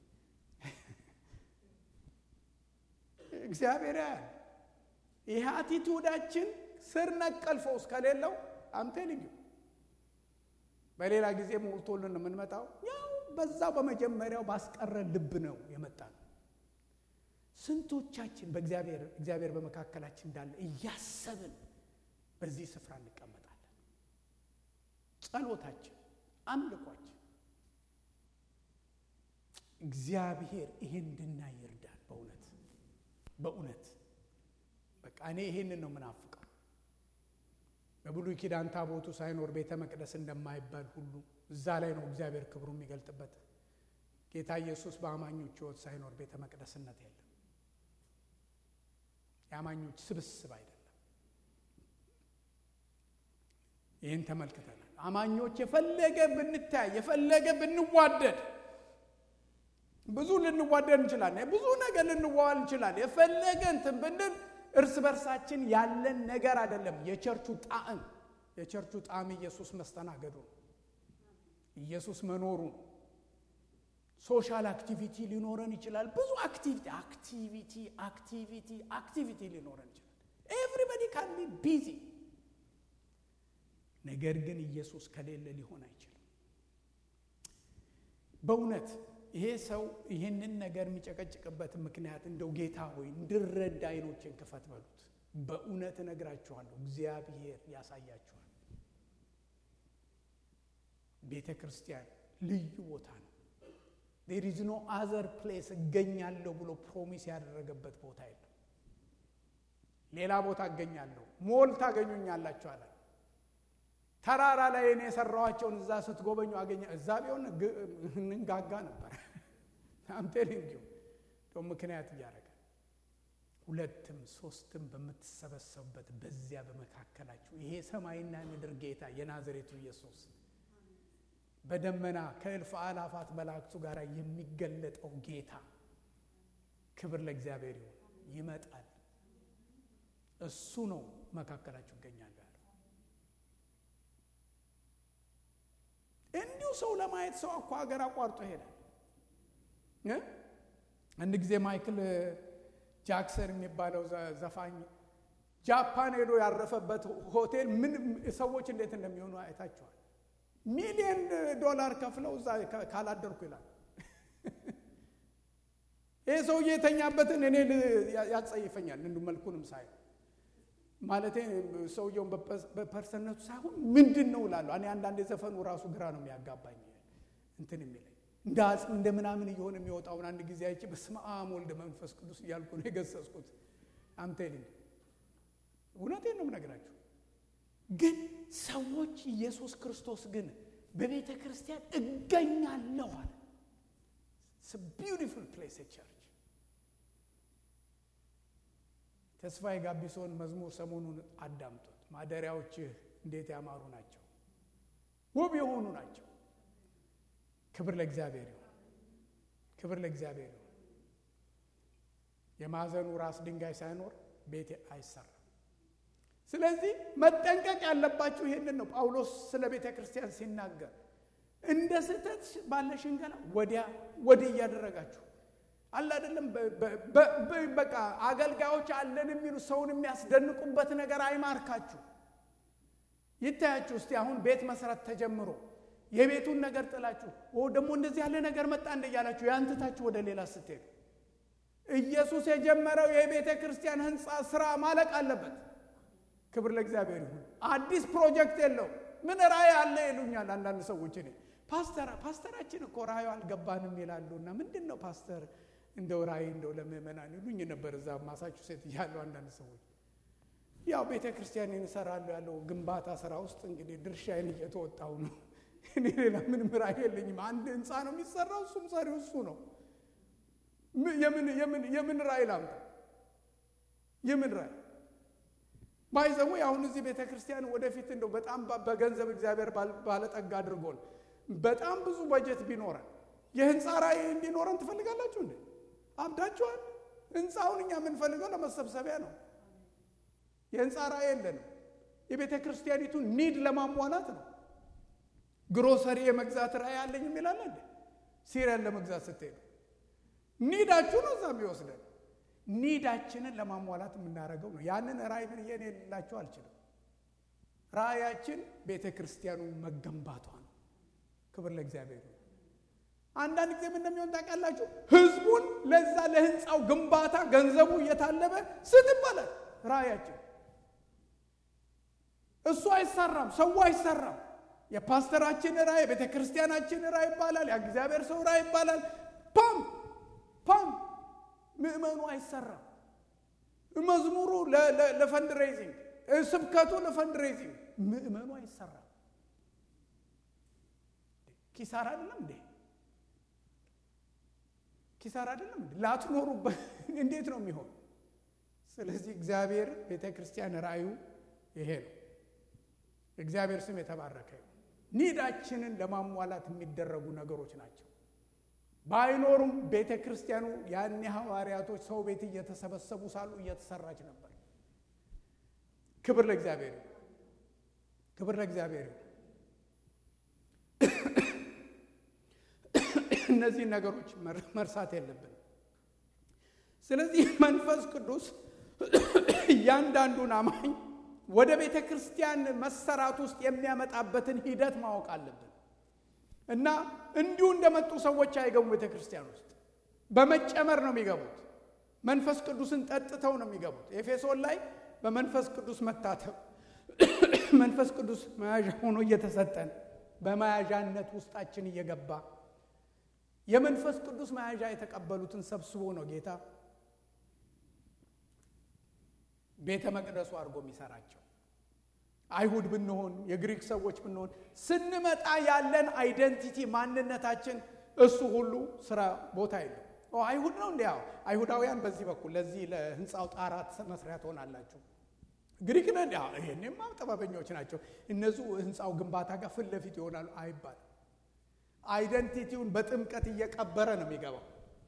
እግዚአብሔር ያያል። ይህ አቲቱዳችን ስር ነቀል ፈውስ ከሌለው አምቴልኝ በሌላ ጊዜ ሞልቶልን የምንመጣው ያው በዛው በመጀመሪያው ባስቀረ ልብ ነው የመጣ ነው። ስንቶቻችን በእግዚአብሔር እግዚአብሔር በመካከላችን እንዳለ እያሰብን በዚህ ስፍራ እንቀመጣለን። ጸሎታችን፣ አምልኳችን እግዚአብሔር ይሄን እንድናይ ይርዳል። በእውነት በእውነት በቃ እኔ ይሄንን ነው ምናፍቀው። በብሉይ ኪዳን ታቦቱ ሳይኖር ቤተ መቅደስ እንደማይባል ሁሉ እዛ ላይ ነው እግዚአብሔር ክብሩ የሚገልጥበት። ጌታ ኢየሱስ በአማኞች ሕይወት ሳይኖር ቤተ መቅደስነት የለም። የአማኞች ስብስብ አይደለም። ይህን ተመልክተናል። አማኞች የፈለገ ብንታይ የፈለገ ብንዋደድ ብዙ ልንዋደድ እንችላለን። ብዙ ነገር ልንዋዋል እንችላለን። የፈለገ እንትን ብንል እርስ በርሳችን ያለን ነገር አይደለም። የቸርቹ ጣዕም የቸርቹ ጣዕም ኢየሱስ መስተናገዱ ነው። ኢየሱስ መኖሩ ነው። ሶሻል አክቲቪቲ ሊኖረን ይችላል። ብዙ አክቲቪቲ አክቲቪቲ አክቲቪቲ አክቲቪቲ ሊኖረን ይችላል። ኤቭሪበዲ ካን ቢ ቢዚ። ነገር ግን ኢየሱስ ከሌለ ሊሆን አይችልም። በእውነት ይሄ ሰው ይህንን ነገር የሚጨቀጭቅበት ምክንያት እንደው ጌታ ሆይ እንድረዳ አይኖችን ክፈት በሉት። በእውነት እነግራችኋለሁ፣ እግዚአብሔር ያሳያችኋል። ቤተ ክርስቲያን ልዩ ቦታ ነው። ዴር ኢዝ ኖ አዘር ፕሌስ እገኛለሁ ብሎ ፕሮሚስ ያደረገበት ቦታ የለም። ሌላ ቦታ እገኛለሁ፣ ሞል ታገኙኛላችሁ አለ። ተራራ ላይ እኔ የሰራኋቸውን እዛ ስትጎበኙ አገኘ። እዛ ቢሆን እንጋጋ ነበር። አምቴል እንዲሁ ደው ምክንያት እያደረገ ሁለትም ሶስትም በምትሰበሰቡበት በዚያ በመካከላችሁ ይሄ ሰማይና ምድር ጌታ የናዝሬቱ ኢየሱስ በደመና ከእልፍ አላፋት መላእክቱ ጋር የሚገለጠው ጌታ ክብር ለእግዚአብሔር ይሁን። ይመጣል። እሱ ነው መካከላችሁ ይገኛል ያለው። እንዲሁ ሰው ለማየት ሰው እኮ ሀገር አቋርጦ ይሄዳል። አንድ ጊዜ ማይክል ጃክሰን የሚባለው ዘፋኝ ጃፓን ሄዶ ያረፈበት ሆቴል ምን ሰዎች እንዴት እንደሚሆኑ አይታችኋል። ሚሊዮን ዶላር ከፍለው እዛ ካላደርኩ ይላል። ይህ ሰውዬ የተኛበትን እኔ ያጸይፈኛል። እንዱ መልኩንም ሳይ ማለት ሰውየውን በፐርሰነቱ ሳይሆን ምንድን ነው እላለሁ። እኔ አንዳንድ የዘፈኑ ራሱ ግራ ነው የሚያጋባኝ እንትን የሚለኝ እንደ አጽም እንደ ምናምን እየሆነ የሚወጣውን አንድ ጊዜ አይቼ በስመ አብ ወልድ መንፈስ ቅዱስ እያልኩ ነው የገሰጽኩት። አምቴልኝ እውነቴን ነው የምነግራችሁ። ግን ሰዎች ኢየሱስ ክርስቶስ ግን በቤተ ክርስቲያን እገኛለሁ አለ። ቢዩቲፉል ፕሌስ ቸርች። ተስፋዬ ጋቢሶን መዝሙር ሰሞኑን አዳምጡት። ማደሪያዎችህ እንዴት ያማሩ ናቸው፣ ውብ የሆኑ ናቸው። ክብር ለእግዚአብሔር ይሁን። ክብር ለእግዚአብሔር ይሁን። የማዕዘኑ ራስ ድንጋይ ሳይኖር ቤት አይሰራም። ስለዚህ መጠንቀቅ ያለባችሁ ይህንን ነው። ጳውሎስ ስለ ቤተ ክርስቲያን ሲናገር እንደ ስህተት ባለ ሽንገላ ወዲያ ወዲህ እያደረጋችሁ አለ አይደለም። በቃ አገልጋዮች አለን የሚሉ ሰውን የሚያስደንቁበት ነገር አይማርካችሁ። ይታያችሁ እስቲ አሁን ቤት መስራት ተጀምሮ የቤቱን ነገር ጥላችሁ ደግሞ እንደዚህ ያለ ነገር መጣ እንደ እያላችሁ ያንትታችሁ ወደ ሌላ ስትሄዱ ኢየሱስ የጀመረው የቤተ ክርስቲያን ህንፃ ስራ ማለቅ አለበት። ክብር ለእግዚአብሔር ይሁን። አዲስ ፕሮጀክት የለው ምን ራእይ አለ ይሉኛል አንዳንድ ሰዎች። እኔ ፓስተር ፓስተራችን እኮ ራእዩ አልገባንም ይላሉ። እና ምንድን ነው ፓስተር እንደው ራእይ እንደው ለምእመናን ይሉኝ ነበር እዛ ማሳቹሴት እያሉ አንዳንድ ሰዎች ያው ቤተ ክርስቲያን እሰራለሁ ያለው ግንባታ ስራ ውስጥ እንግዲህ ድርሻዬን እየተወጣው ነው። እኔ ሌላ ምንም ራእይ የለኝም። አንድ ህንፃ ነው የሚሰራው፣ እሱም ሰሪው እሱ ነው። የምን ራእይ ላምጣ? የምን ራእይ ባይዘው አሁን እዚህ ቤተ ክርስቲያን ወደፊት እንደው በጣም በገንዘብ እግዚአብሔር ባለጠጋ አድርጎን በጣም ብዙ በጀት ቢኖረን የህንፃ ራእይ እንዲኖረን ትፈልጋላችሁ እንዴ? አብዳችኋል። ህንፃውን እኛ የምንፈልገው ለመሰብሰቢያ ነው። የህንፃ ራእይ የለንም። የቤተ ክርስቲያኒቱን ኒድ ለማሟላት ነው። ግሮሰሪ የመግዛት ራእይ አለኝ የሚላለ እንዴ? ሲሪያን ለመግዛት ስትሄዱ ኒዳችሁ ነው እዛ የሚወስደን ኒዳችንን ለማሟላት የምናደርገው ነው። ያንን ራእይ ምን እኔ ልላችሁ አልችልም። ራእያችን ቤተ ክርስቲያኑ መገንባቷ ነው። ክብር ለእግዚአብሔር ነው። አንዳንድ ጊዜ ምን እንደሚሆን ታውቃላችሁ? ህዝቡን ለዛ ለህንፃው ግንባታ ገንዘቡ እየታለበ ስት ይባላል። ራእያችን እሱ አይሰራም፣ ሰው አይሰራም። የፓስተራችን ራእይ፣ የቤተ ክርስቲያናችን ራእይ ይባላል። የእግዚአብሔር ሰው ራእይ ይባላል። ፓም ፓም ምእመኑ አይሰራም። መዝሙሩ ለፈንድ ሬይዚንግ፣ ስብከቱ ለፈንድ ሬይዚንግ፣ ምእመኑ አይሰራም። ኪሳራ አይደለም እንዴ? ኪሳራ አይደለም እንዴ? ላትኖሩበት እንዴት ነው የሚሆን? ስለዚህ እግዚአብሔር ቤተ ክርስቲያን ራእዩ ይሄ ነው። እግዚአብሔር ስም የተባረከ ይሁን። ኒዳችንን ለማሟላት የሚደረጉ ነገሮች ናቸው። ባይኖሩም ቤተ ክርስቲያኑ ያኔ ሐዋርያቶች ሰው ቤት እየተሰበሰቡ ሳሉ እየተሰራች ነበር። ክብር ለእግዚአብሔር ይሁን። ክብር ለእግዚአብሔር ይሁን። እነዚህ ነገሮች መርሳት የለብን። ስለዚህ መንፈስ ቅዱስ እያንዳንዱን አማኝ ወደ ቤተ ክርስቲያን መሰራት ውስጥ የሚያመጣበትን ሂደት ማወቅ አለብን እና እንዲሁ እንደመጡ ሰዎች አይገቡ። ቤተ ክርስቲያን ውስጥ በመጨመር ነው የሚገቡት። መንፈስ ቅዱስን ጠጥተው ነው የሚገቡት። ኤፌሶን ላይ በመንፈስ ቅዱስ መታተብ መንፈስ ቅዱስ መያዣ ሆኖ እየተሰጠን በመያዣነት ውስጣችን እየገባ የመንፈስ ቅዱስ መያዣ የተቀበሉትን ሰብስቦ ነው ጌታ ቤተ መቅደሱ አድርጎ የሚሰራቸው። አይሁድ ብንሆን የግሪክ ሰዎች ብንሆን ስንመጣ ያለን አይደንቲቲ ማንነታችን እሱ ሁሉ ስራ ቦታ የለው። አይሁድ ነው እንዲ አይሁዳውያን በዚህ በኩል ለዚህ ለህንፃው ጣራት መስሪያ ትሆናላችሁ። ግሪክ ነ ይህኔማ ጥበበኞች ናቸው እነሱ ህንፃው ግንባታ ጋር ፊት ለፊት ይሆናሉ አይባል። አይደንቲቲውን በጥምቀት እየቀበረ ነው የሚገባው።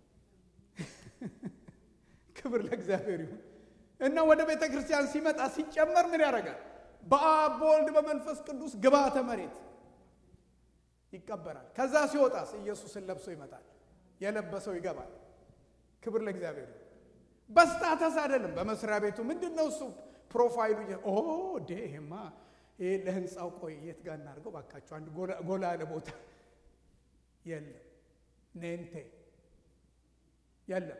ክብር ለእግዚአብሔር ይሁን እና ወደ ቤተ ክርስቲያን ሲመጣ ሲጨመር ምን ያደርጋል? በአብ በወልድ በመንፈስ ቅዱስ ግብዓተ መሬት ይቀበራል። ከዛ ሲወጣስ ኢየሱስን ለብሶ ይመጣል። የለበሰው ይገባል። ክብር ለእግዚአብሔር። በስታተስ አይደለም። በመስሪያ ቤቱ ምንድን ነው እሱ ፕሮፋይሉ ኦ ዴ ይሄማ ይሄ ለህንፃው ቆይ የት ጋር እናድርገው ባካቸው አንድ ጎላ ያለ ቦታ የለም። ኔንቴ የለም።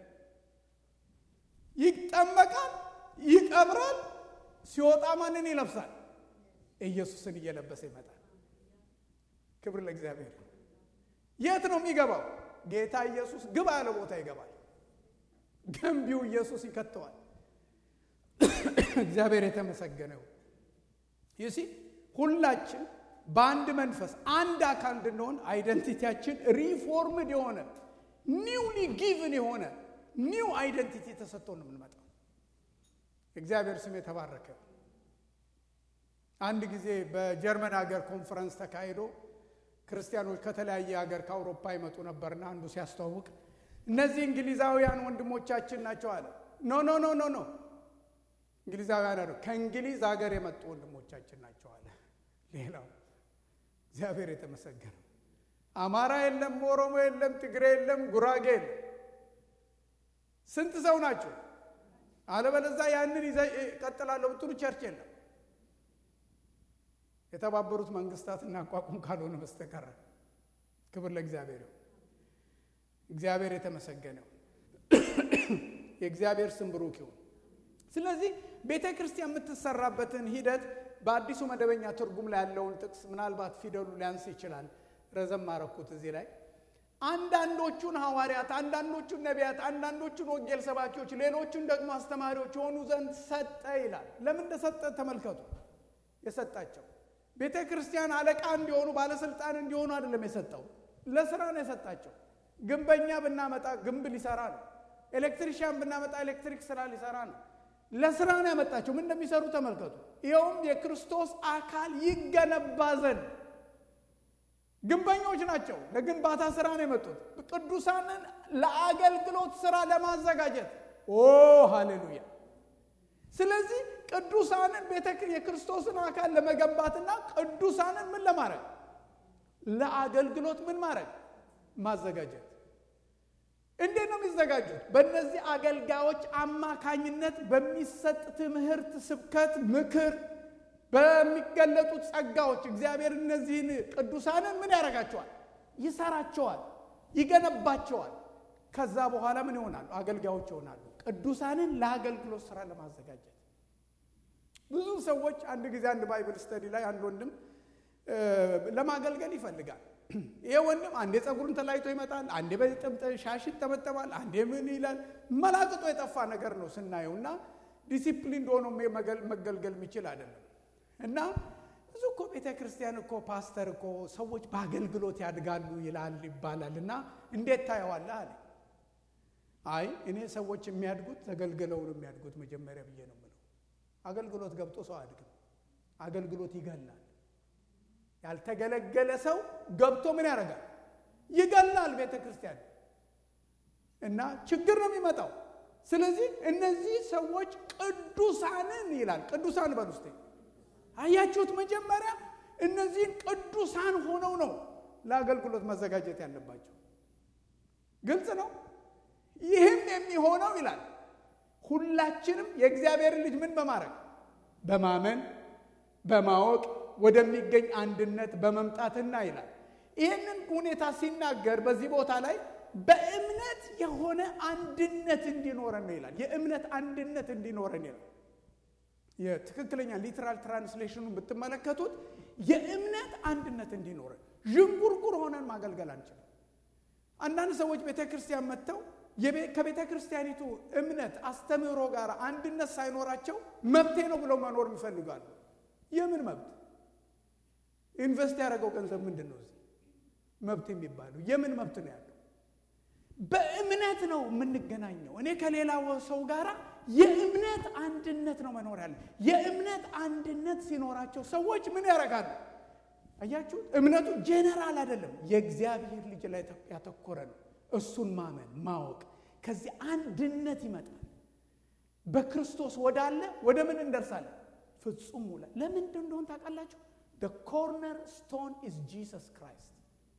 ይጠመቃል፣ ይቀብራል። ሲወጣ ማንን ይለብሳል? ኢየሱስን እየለበሰ ይመጣል። ክብር ለእግዚአብሔር። የት ነው የሚገባው? ጌታ ኢየሱስ ግባ ያለ ቦታ ይገባል። ገንቢው ኢየሱስ ይከተዋል። እግዚአብሔር የተመሰገነው ይሲ ሁላችን በአንድ መንፈስ አንድ አካል እንድንሆን አይደንቲቲያችን ሪፎርምድ የሆነ ኒውሊ ጊቭን የሆነ ኒው አይደንቲቲ ተሰጥቶ ነው የምንመጣው። እግዚአብሔር ስም የተባረከ። አንድ ጊዜ በጀርመን ሀገር ኮንፈረንስ ተካሂዶ ክርስቲያኖች ከተለያየ ሀገር ከአውሮፓ ይመጡ ነበርና አንዱ ሲያስተዋውቅ እነዚህ እንግሊዛውያን ወንድሞቻችን ናቸው አለ። ኖ ኖ ኖ ኖ ኖ እንግሊዛውያን አሉ ከእንግሊዝ ሀገር የመጡ ወንድሞቻችን ናቸው አለ። ሌላው እግዚአብሔር የተመሰገነ አማራ የለም፣ ኦሮሞ የለም፣ ትግሬ የለም፣ ጉራጌ የለም። ስንት ሰው ናቸው? አለበለዛ ያንን ይዘ ቀጥላለሁ ብትሉ ቸርች የለም። የተባበሩት መንግስታት እናቋቁም ካልሆነ በስተቀር ክብር ለእግዚአብሔር ይሁን። እግዚአብሔር የተመሰገነው የእግዚአብሔር ስም ብሩክ ይሁን። ስለዚህ ቤተ ክርስቲያን የምትሰራበትን ሂደት በአዲሱ መደበኛ ትርጉም ላይ ያለውን ጥቅስ ምናልባት ፊደሉ ሊያንስ ይችላል። ረዘም አረኩት እዚህ ላይ አንዳንዶቹን ሐዋርያት፣ አንዳንዶቹን ነቢያት፣ አንዳንዶቹን ወንጌል ሰባኪዎች፣ ሌሎቹን ደግሞ አስተማሪዎች የሆኑ ዘንድ ሰጠ ይላል። ለምን እንደሰጠ ተመልከቱ። የሰጣቸው ቤተ ክርስቲያን አለቃ እንዲሆኑ ባለስልጣን እንዲሆኑ አይደለም የሰጠው፣ ለስራ ነው የሰጣቸው። ግንበኛ ብናመጣ ግንብ ሊሰራ ነው። ኤሌክትሪሽያን ብናመጣ ኤሌክትሪክ ስራ ሊሰራ ነው። ለስራ ነው ያመጣቸው። ምን እንደሚሰሩ ተመልከቱ። ይኸውም የክርስቶስ አካል ይገነባ ዘንድ ግንበኞች ናቸው። ለግንባታ ስራ ነው የመጡት። ቅዱሳንን ለአገልግሎት ስራ ለማዘጋጀት ኦ ሃሌሉያ። ስለዚህ ቅዱሳንን ቤተ የክርስቶስን አካል ለመገንባትና ቅዱሳንን ምን ለማድረግ ለአገልግሎት ምን ማድረግ ማዘጋጀት። እንዴት ነው የሚዘጋጁት? በእነዚህ አገልጋዮች አማካኝነት በሚሰጥ ትምህርት፣ ስብከት፣ ምክር በሚገለጡት ጸጋዎች እግዚአብሔር እነዚህን ቅዱሳንን ምን ያደርጋቸዋል? ይሰራቸዋል፣ ይገነባቸዋል። ከዛ በኋላ ምን ይሆናሉ? አገልጋዮች ይሆናሉ። ቅዱሳንን ለአገልግሎት ስራ ለማዘጋጀት ብዙ ሰዎች አንድ ጊዜ አንድ ባይብል ስተዲ ላይ አንድ ወንድም ለማገልገል ይፈልጋል። ይሄ ወንድም አንዴ ጸጉሩን ተላይቶ ይመጣል፣ አንዴ ሻሽ ይጠመጠማል፣ አንዴ ምን ይላል። መላቅጦ የጠፋ ነገር ነው ስናየው እና ዲሲፕሊን ሆኖ መገልገል የሚችል አይደለም። እና ብዙ እኮ ቤተ ክርስቲያን እኮ ፓስተር እኮ ሰዎች በአገልግሎት ያድጋሉ ይላል ይባላል። እና እንዴት ታየዋለህ አለ። አይ እኔ ሰዎች የሚያድጉት ተገልግለው ነው የሚያድጉት መጀመሪያ ብዬ ነው የምለው። አገልግሎት ገብቶ ሰው አያድግም። አገልግሎት ይገላል። ያልተገለገለ ሰው ገብቶ ምን ያደርጋል? ይገላል ቤተ ክርስቲያን እና ችግር ነው የሚመጣው። ስለዚህ እነዚህ ሰዎች ቅዱሳንን ይላል። ቅዱሳን በል ውስጥ አያችሁት? መጀመሪያ እነዚህን ቅዱሳን ሆነው ነው ለአገልግሎት መዘጋጀት ያለባቸው። ግልጽ ነው። ይህም የሚሆነው ይላል ሁላችንም የእግዚአብሔርን ልጅ ምን በማድረግ በማመን በማወቅ ወደሚገኝ አንድነት በመምጣትና ይላል። ይህንን ሁኔታ ሲናገር በዚህ ቦታ ላይ በእምነት የሆነ አንድነት እንዲኖረን ነው ይላል። የእምነት አንድነት እንዲኖረን ይላል። የትክክለኛ ሊትራል ትራንስሌሽኑን ብትመለከቱት የእምነት አንድነት እንዲኖረን፣ ዥንጉርጉር ሆነን ማገልገል አንችልም። አንዳንድ ሰዎች ቤተ ክርስቲያን መጥተው ከቤተ ክርስቲያኒቱ እምነት አስተምህሮ ጋር አንድነት ሳይኖራቸው መብቴ ነው ብለው መኖር ይፈልጋሉ። የምን መብት? ኢንቨስት ያደረገው ገንዘብ ምንድን ነው? እዚህ መብት የሚባለው የምን መብት ነው ያለው? በእምነት ነው የምንገናኘው። እኔ ከሌላ ሰው ጋር የእምነት አንድነት ነው መኖር ያለ። የእምነት አንድነት ሲኖራቸው ሰዎች ምን ያደርጋሉ? አያችሁ፣ እምነቱ ጄኔራል አይደለም፣ የእግዚአብሔር ልጅ ላይ ያተኮረ ነው። እሱን ማመን ማወቅ፣ ከዚህ አንድነት ይመጣል። በክርስቶስ ወዳለ ወደ ምን እንደርሳለን? ፍጹም ውላ ለምን እንደሆን ታውቃላችሁ? the corner stone is Jesus Christ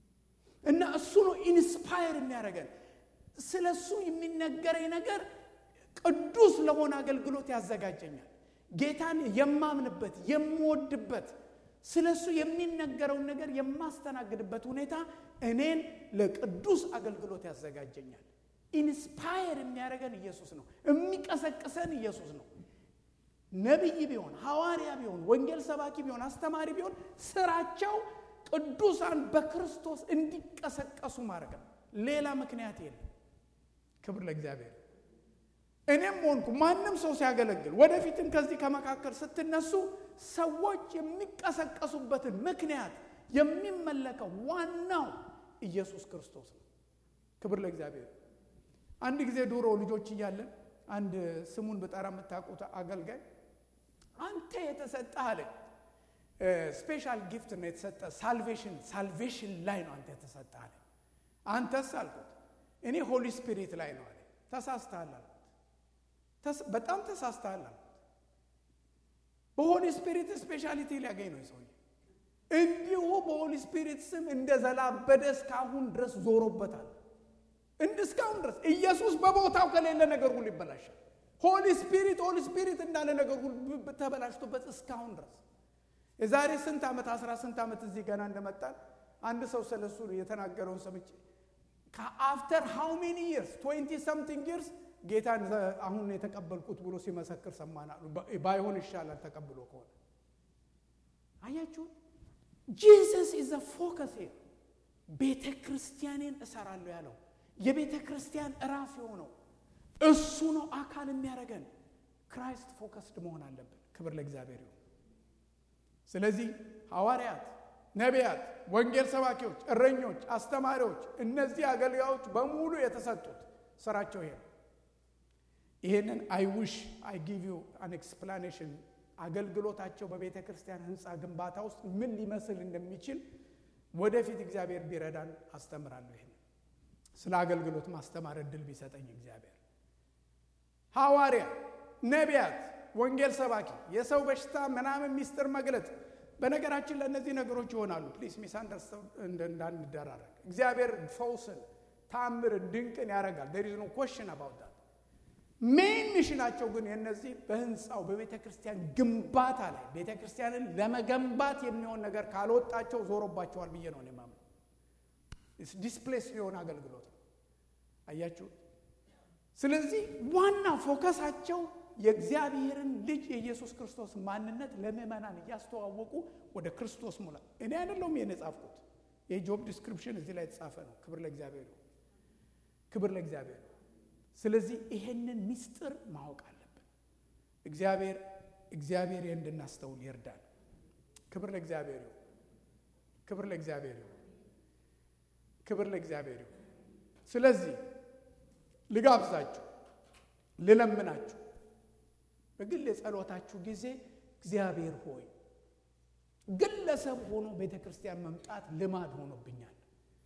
እና እሱ ነው ኢንስፓየር የሚያደርገን። ስለ እሱ የሚነገረኝ ነገር ቅዱስ ለሆነ አገልግሎት ያዘጋጀኛል። ጌታን የማምንበት የምወድበት ስለ እሱ የሚነገረውን ነገር የማስተናግድበት ሁኔታ እኔን ለቅዱስ አገልግሎት ያዘጋጀኛል። ኢንስፓየር የሚያደርገን ኢየሱስ ነው። የሚቀሰቅሰን ኢየሱስ ነው። ነቢይ ቢሆን ሐዋርያ ቢሆን ወንጌል ሰባኪ ቢሆን አስተማሪ ቢሆን ስራቸው ቅዱሳን በክርስቶስ እንዲቀሰቀሱ ማድረግ ነው። ሌላ ምክንያት የለም። ክብር ለእግዚአብሔር። እኔም ሆንኩ ማንም ሰው ሲያገለግል ወደፊትም ከዚህ ከመካከል ስትነሱ ሰዎች የሚቀሰቀሱበትን ምክንያት የሚመለከው ዋናው ኢየሱስ ክርስቶስ ነው። ክብር ለእግዚአብሔር። አንድ ጊዜ ድሮ ልጆች እያለን አንድ ስሙን ብጠራ የምታውቁት አገልጋይ አንተ የተሰጠህ አለ ስፔሻል ጊፍት ነው የተሰጠ ሳልቬሽን ሳልቬሽን ላይ ነው አንተ የተሰጠህ አለ። አንተስ አልኩት እኔ ሆሊ ስፒሪት ላይ ነው አለ። ተሳስተሃል አልኩት። በጣም ተሳስተሃል አልኩት። በሆሊ ስፒሪት ስፔሻሊቲ ሊያገኝ ነው ሰውዬ። እንዲሁ በሆሊ ስፒሪት ስም እንደ ዘላበደ እስካሁን ድረስ ዞሮበታል። እንድ እስካሁን ድረስ ኢየሱስ በቦታው ከሌለ ነገር ሁሉ ይበላሻል። ሆሊ ስፒሪት ሆሊ ስፒሪት እንዳለ ነገር ሁሉ ተበላሽቶበት እስካሁን ድረስ የዛሬ ስንት ዓመት አስራ ስንት ዓመት እዚህ ገና እንደመጣን አንድ ሰው ስለሱ የተናገረውን ሰምቼ ከአፍተር ሃው ሜኒ ይርስ ትዌንቲ ሰምቲንግ ይርስ ጌታን አሁን የተቀበልኩት ብሎ ሲመሰክር ሰማናሉ። ባይሆን ይሻላል ተቀብሎ ከሆነ አያችሁ። ጂሰስ ኢዝ ዘ ፎከስ ቤተ ክርስቲያኔን እሰራለሁ ያለው የቤተ ክርስቲያን ራስ የሆነው እሱ ነው አካል የሚያደርገን። ክራይስት ፎከስድ መሆን አለብን። ክብር ለእግዚአብሔር ይሁን። ስለዚህ ሐዋርያት፣ ነቢያት፣ ወንጌል ሰባኪዎች፣ እረኞች፣ አስተማሪዎች እነዚህ አገልጋዮች በሙሉ የተሰጡት ስራቸው ይሄ ነው። ይሄንን አይ ዊሽ አይ ጊቭ ዩ አን ኤክስፕላኔሽን አገልግሎታቸው በቤተ ክርስቲያን ህንፃ ግንባታ ውስጥ ምን ሊመስል እንደሚችል ወደፊት እግዚአብሔር ቢረዳን አስተምራለሁ። ይሄን ስለ አገልግሎት ማስተማር እድል ቢሰጠኝ እግዚአብሔር ሐዋርያ፣ ነቢያት፣ ወንጌል ሰባኪ፣ የሰው በሽታ ምናምን ሚስጥር መግለጥ በነገራችን ለእነዚህ ነገሮች ይሆናሉ። ፕሊስ ሚስ አንደርስታንድ እንዳንደራረግ። እግዚአብሔር ፈውስን፣ ታምርን፣ ድንቅን ያደርጋል። ዴር ኢዝ ኖ ኮሽን አባውት ዳት። ሜን ሚሽናቸው ግን የነዚህ በህንፃው በቤተ ክርስቲያን ግንባታ ላይ ቤተ ክርስቲያንን ለመገንባት የሚሆን ነገር ካልወጣቸው ዞሮባቸዋል ብዬ ነው የማምነው። ዲስፕሌስ የሆነ አገልግሎት ነው። አያችሁ። ስለዚህ ዋና ፎከሳቸው የእግዚአብሔርን ልጅ የኢየሱስ ክርስቶስ ማንነት ለምእመናን እያስተዋወቁ ወደ ክርስቶስ ሙላ። እኔ አይደለሁም ይህን የጻፍኩት፣ የጆብ ዲስክሪፕሽን እዚህ ላይ የተጻፈ ነው። ክብር ለእግዚአብሔር ነው። ክብር ለእግዚአብሔር ነው። ስለዚህ ይሄንን ምስጢር ማወቅ አለብን። እግዚአብሔር እግዚአብሔር እንድናስተውል ይርዳል። ክብር ለእግዚአብሔር ይሁን። ክብር ለእግዚአብሔር ይሁን። ክብር ለእግዚአብሔር ይሁን። ስለዚህ ልጋብዛችሁ፣ ልለምናችሁ በግል የጸሎታችሁ ጊዜ እግዚአብሔር ሆይ ግለሰብ ሆኖ ቤተ ክርስቲያን መምጣት ልማድ ሆኖብኛል።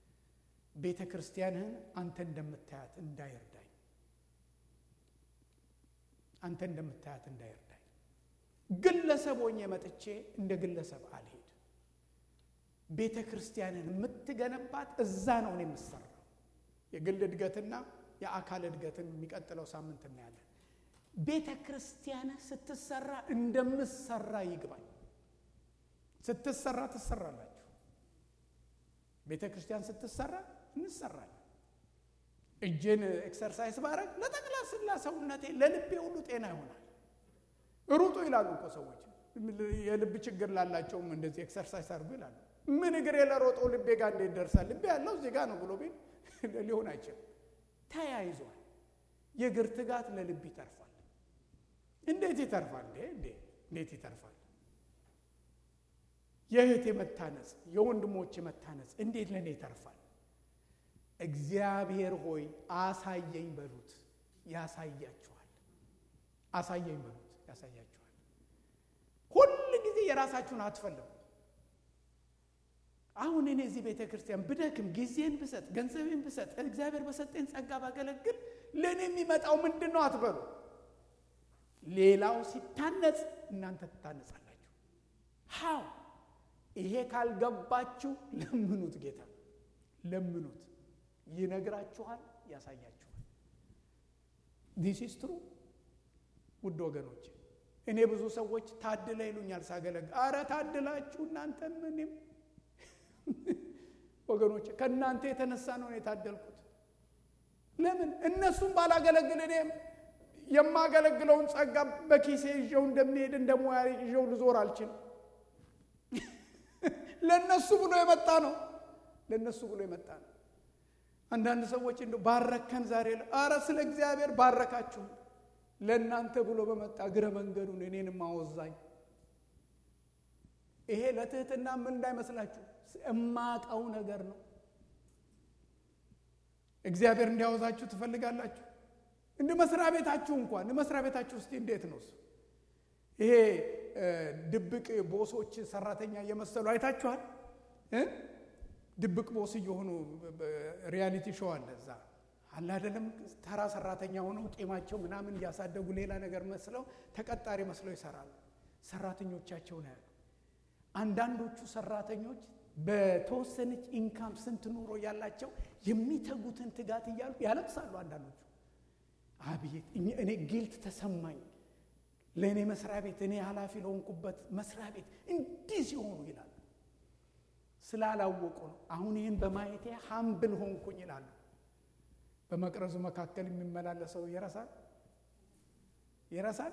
ቤተ ክርስቲያንህን አንተ እንደምታያት እንዳይርዳኝ አንተ እንደምታያት እንዳይርዳኝ። ግለሰብ ሆኜ መጥቼ እንደ ግለሰብ አልሄድ። ቤተ ክርስቲያንን የምትገነባት እዛ ነው እኔ የምሰራው። የግል እድገትና የአካል እድገትን የሚቀጥለው ሳምንት እናያለን። ቤተ ክርስቲያን ስትሰራ እንደምሰራ ይግባኝ። ስትሰራ ትሰራላችሁ። ቤተ ክርስቲያን ስትሰራ እንሰራለን። እጄን ኤክሰርሳይዝ ባረግ ለጠቅላላ ሰውነቴ ለልቤ ሁሉ ጤና ይሆናል። ሩጡ ይላሉ እኮ ሰዎች። የልብ ችግር ላላቸውም እንደዚህ ኤክሰርሳይዝ አድርጉ ይላሉ። ምን እግሬ ለሮጠው ልቤ ጋር እንዴት ደርሳል? ልቤ ያለው እዚህ ጋር ነው ብሎ ቤት ሊሆን አይችልም። ተያይዟል። የእግር ትጋት ለልብ ይተርፋል። እንዴት ይተርፋል? እንዴት ይተርፋል? የእህቴ መታነጽ፣ የወንድሞቼ መታነጽ እንዴት ለእኔ ይተርፋል? እግዚአብሔር ሆይ አሳየኝ በሉት፣ ያሳያችኋል። አሳየኝ በሉት፣ ያሳያችኋል። ሁል ጊዜ የራሳችሁን አትፈልጉ። አሁን እኔ እዚህ ቤተ ክርስቲያን ብደክም፣ ጊዜን ብሰጥ፣ ገንዘቤን ብሰጥ፣ እግዚአብሔር በሰጠኝ ጸጋ ባገለግል ለእኔ የሚመጣው ምንድን ነው አትበሉ። ሌላው ሲታነጽ እናንተ ትታነጻላችሁ። ሃው ይሄ ካልገባችሁ ለምኑት ጌታ ለምኑት፣ ይነግራችኋል፣ ያሳያችኋል። ዲስ ኢዝ ትሩ ውድ ወገኖች። እኔ ብዙ ሰዎች ታድለ ይሉኛል ሳገለግል። አረ ታድላችሁ እናንተም እኔም ወገኖች ከእናንተ የተነሳ ነው የታደልኩት። ለምን እነሱም ባላገለግል እኔም የማገለግለውን ጸጋ በኪሴ ይዤው እንደሚሄድ እንደ ሙያ ይዤው ልዞር አልችልም። ለእነሱ ብሎ የመጣ ነው። ለእነሱ ብሎ የመጣ ነው። አንዳንድ ሰዎች እንደ ባረከን ዛሬ አረ ስለ እግዚአብሔር ባረካችሁ ለእናንተ ብሎ በመጣ እግረ መንገዱን እኔንም አወዛኝ። ይሄ ለትህትና ምን እንዳይመስላችሁ እማቀው ነገር ነው። እግዚአብሔር እንዲያወዛችሁ ትፈልጋላችሁ? እንደ መስሪያ ቤታችሁ እንኳን መስሪያ ቤታችሁ ውስጥ እንዴት ነው እሱ? ይሄ ድብቅ ቦሶች ሰራተኛ እየመሰሉ አይታችኋል? ድብቅ ቦስ እየሆኑ ሪያሊቲ ሾው አለ እዛ አለ አይደለም። ተራ ሰራተኛ ሆነው ጤማቸው ምናምን እያሳደጉ ሌላ ነገር መስለው ተቀጣሪ መስለው ይሰራሉ። ሰራተኞቻቸውን ያሉ አንዳንዶቹ ሰራተኞች በተወሰነች ኢንካም ስንት ኑሮ ያላቸው የሚተጉትን ትጋት እያሉ ያለቅሳሉ። አንዳንዶቹ አቤት እኔ ጊልት ተሰማኝ ለእኔ መስሪያ ቤት እኔ ኃላፊ ለሆንኩበት መስሪያ ቤት እንዲህ ሲሆኑ ይላሉ። ስላላወቁ ነው። አሁን ይህን በማየቴ ሀምብል ሆንኩኝ ይላሉ። በመቅረዙ መካከል የሚመላለሰው ይረሳል ይረሳል።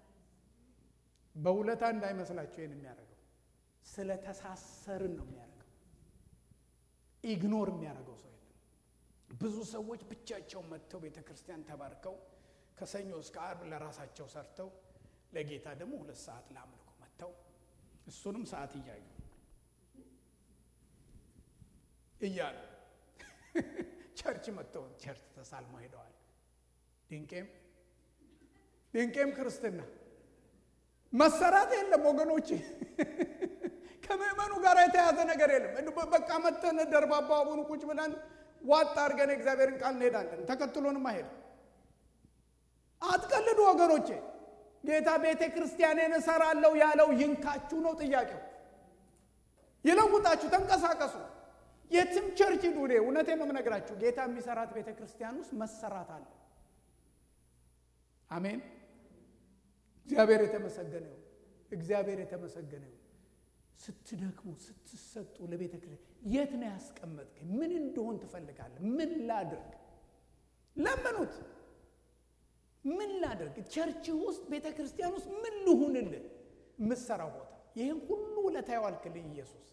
በውለታ እንዳይመስላቸው ይህን የሚያደርገው ስለተሳሰርን ነው የሚያደርገው። ኢግኖር የሚያደርገው ሰው የለም። ብዙ ሰዎች ብቻቸውን መጥተው ቤተ ክርስቲያን ተባርከው ከሰኞ እስከ አርብ ለራሳቸው ሰርተው ለጌታ ደግሞ ሁለት ሰዓት ለአምልኮ መጥተው እሱንም ሰዓት እያዩ እያሉ ቸርች መጥተው ቸርች ተሳልሞ ሄደዋል። ድንቄም ድንቄም ክርስትና መሰራት የለም ወገኖች፣ ከምእመኑ ጋር የተያዘ ነገር የለም። በቃ መተን ደርባባ አቡኑ ቁጭ ብለን ዋጥ አድርገን የእግዚአብሔርን ቃል እንሄዳለን። ተከትሎንም አይሄድም። አትቀልዱ ወገኖቼ። ጌታ ቤተ ክርስቲያኔን እሰራለሁ ያለው ይንካችሁ ነው ጥያቄው። ይለውጣችሁ፣ ተንቀሳቀሱ። የትም ቸርች ሂዱ። እኔ እውነቴን ነው የምነግራችሁ። ጌታ የሚሰራት ቤተ ክርስቲያን ውስጥ መሰራት አለ። አሜን። እግዚአብሔር የተመሰገነ ይሁን። እግዚአብሔር የተመሰገነ ይሁን። ስትደክሙ ስትሰጡ ለቤተ ክርስቲያን የት ነው ያስቀመጥከኝ? ምን እንደሆን ትፈልጋለህ? ምን ላድርግ? ለምኑት። ምን ላድርግ? ቸርች ውስጥ ቤተ ክርስቲያን ውስጥ ምን ልሁንልህ? የምትሰራው ቦታ ይህን ሁሉ ውለታ ያዋልክልኝ ኢየሱስ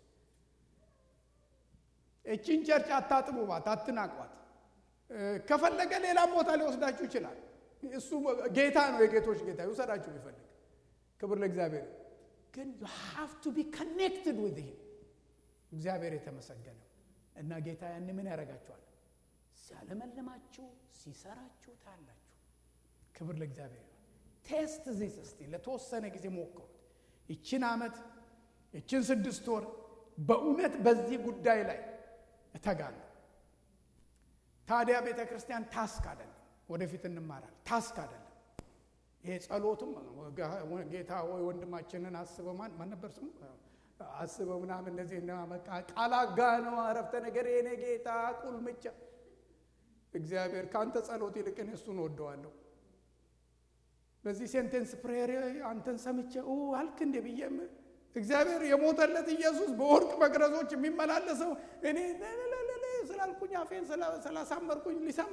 እቺን ቸርች አታጥቡባት፣ አትናቋት። ከፈለገ ሌላም ቦታ ሊወስዳችሁ ይችላል። እሱ ጌታ ነው፣ የጌቶች ጌታ ይውሰዳችሁ ቢፈልግ። ክብር ለእግዚአብሔር። ግን ዩ ሃቭ ቱ ቢ ከኔክትድ ዊዝ ሂም። እግዚአብሔር የተመሰገነው እና ጌታ ያን ምን ያደርጋችኋል? ሲያለመልማችሁ ሲሰራችሁ ታያላችሁ። ክብር ለእግዚአብሔር። ቴስት ዚስ እስቲ ለተወሰነ ጊዜ ሞክሩት። ይችን ዓመት ይችን ስድስት ወር በእውነት በዚህ ጉዳይ ላይ እተጋለሁ። ታዲያ ቤተ ክርስቲያን ታስክ አይደለም፣ ወደፊት እንማራል። ታስክ አይደለም። ይሄ ጸሎትም ጌታ ወይ ወንድማችንን አስበው ማን ማን ነበር ስሙ አስበው ምናምን እንደዚህ ቃል አጋ ነው አረፍተ ነገር የኔ ጌታ ቁልምጫ እግዚአብሔር ከአንተ ጸሎት ይልቅ እኔ እሱን ወደዋለሁ። በዚህ ሴንቴንስ ፕሬየር አንተን ሰምቼ አልክ እንዴ ብዬም እግዚአብሔር የሞተለት ኢየሱስ በወርቅ መቅረዞች የሚመላለሰው እኔ ስላልኩኝ አፌን ስላሳመርኩኝ ሊሰማ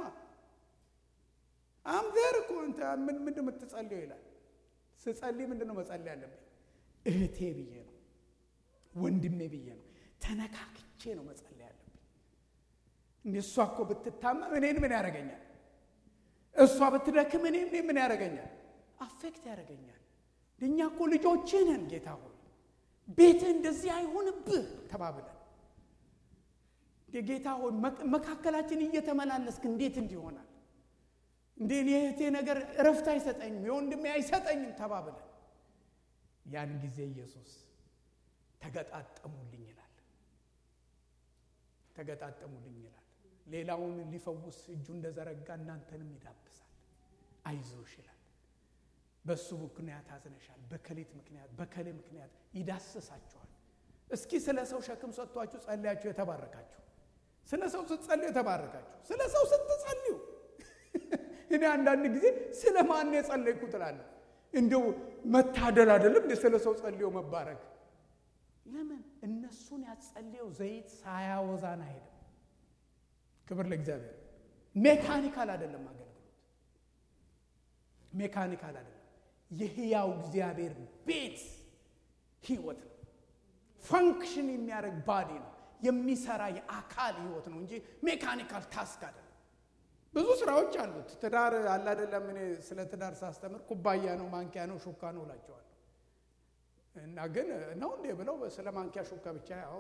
አምዘር እኮ አንተ ምን ምንድን የምትጸልየው ይላል። ስጸልይ ምንድን ነው መጸለይ ያለብኝ? እህቴ ብዬ ነው፣ ወንድሜ ብዬ ነው፣ ተነካክቼ ነው መጸለይ ያለብኝ። እንደ እሷ እኮ ብትታመም እኔን ምን ያደርገኛል? እሷ ብትደክም እኔን ምን ያደርገኛል? አፌክት ያደርገኛል። እኛ እኮ ልጆችህ ነን ጌታ ሆይ ቤትህ እንደዚህ አይሆንብህ ተባብለን ጌታ ሆይ መካከላችን እየተመላለስክ እንዴት እንዲሆናል እንዴ የእህቴ ነገር እረፍት አይሰጠኝም የወንድሜ አይሰጠኝም ተባብለን ያን ጊዜ ኢየሱስ ተገጣጠሙልኝ ይላል ተገጣጠሙልኝ ይላል ሌላውን ሊፈውስ እጁ እንደዘረጋ እናንተንም ይዳብሳል አይዞሽ ይላል በእሱ ምክንያት አዝነሻል፣ በከሌት ምክንያት በከሌ ምክንያት ይዳስሳችኋል። እስኪ ስለ ሰው ሸክም ሰጥቷችሁ ጸልያችሁ የተባረካችሁ ስለ ሰው ስትጸልዩ የተባረካችሁ። ስለ ሰው ስትጸልዩ እኔ አንዳንድ ጊዜ ስለ ማን የጸለይኩ ትላለህ። እንዲሁ መታደል አይደለም እንደ ስለ ሰው ጸልዮ መባረክ። ለምን እነሱን ያጸልየው ዘይት ሳያወዛን አይሄድም። ክብር ለእግዚአብሔር። ሜካኒካል አይደለም አገልግሎት፣ ሜካኒካል አይደለም። የህያው እግዚአብሔር ቤት ህይወት ነው። ፈንክሽን የሚያደርግ ባዲ ነው። የሚሰራ የአካል ህይወት ነው እንጂ ሜካኒካል ታስክ አይደለም። ብዙ ስራዎች አሉት። ትዳር አለ አይደለም። እኔ ስለ ትዳር ሳስተምር ኩባያ ነው፣ ማንኪያ ነው፣ ሹካ ነው እላቸዋለሁ። እና ግን ነው እንዴ ብለው ስለ ማንኪያ ሹካ ብቻ ያው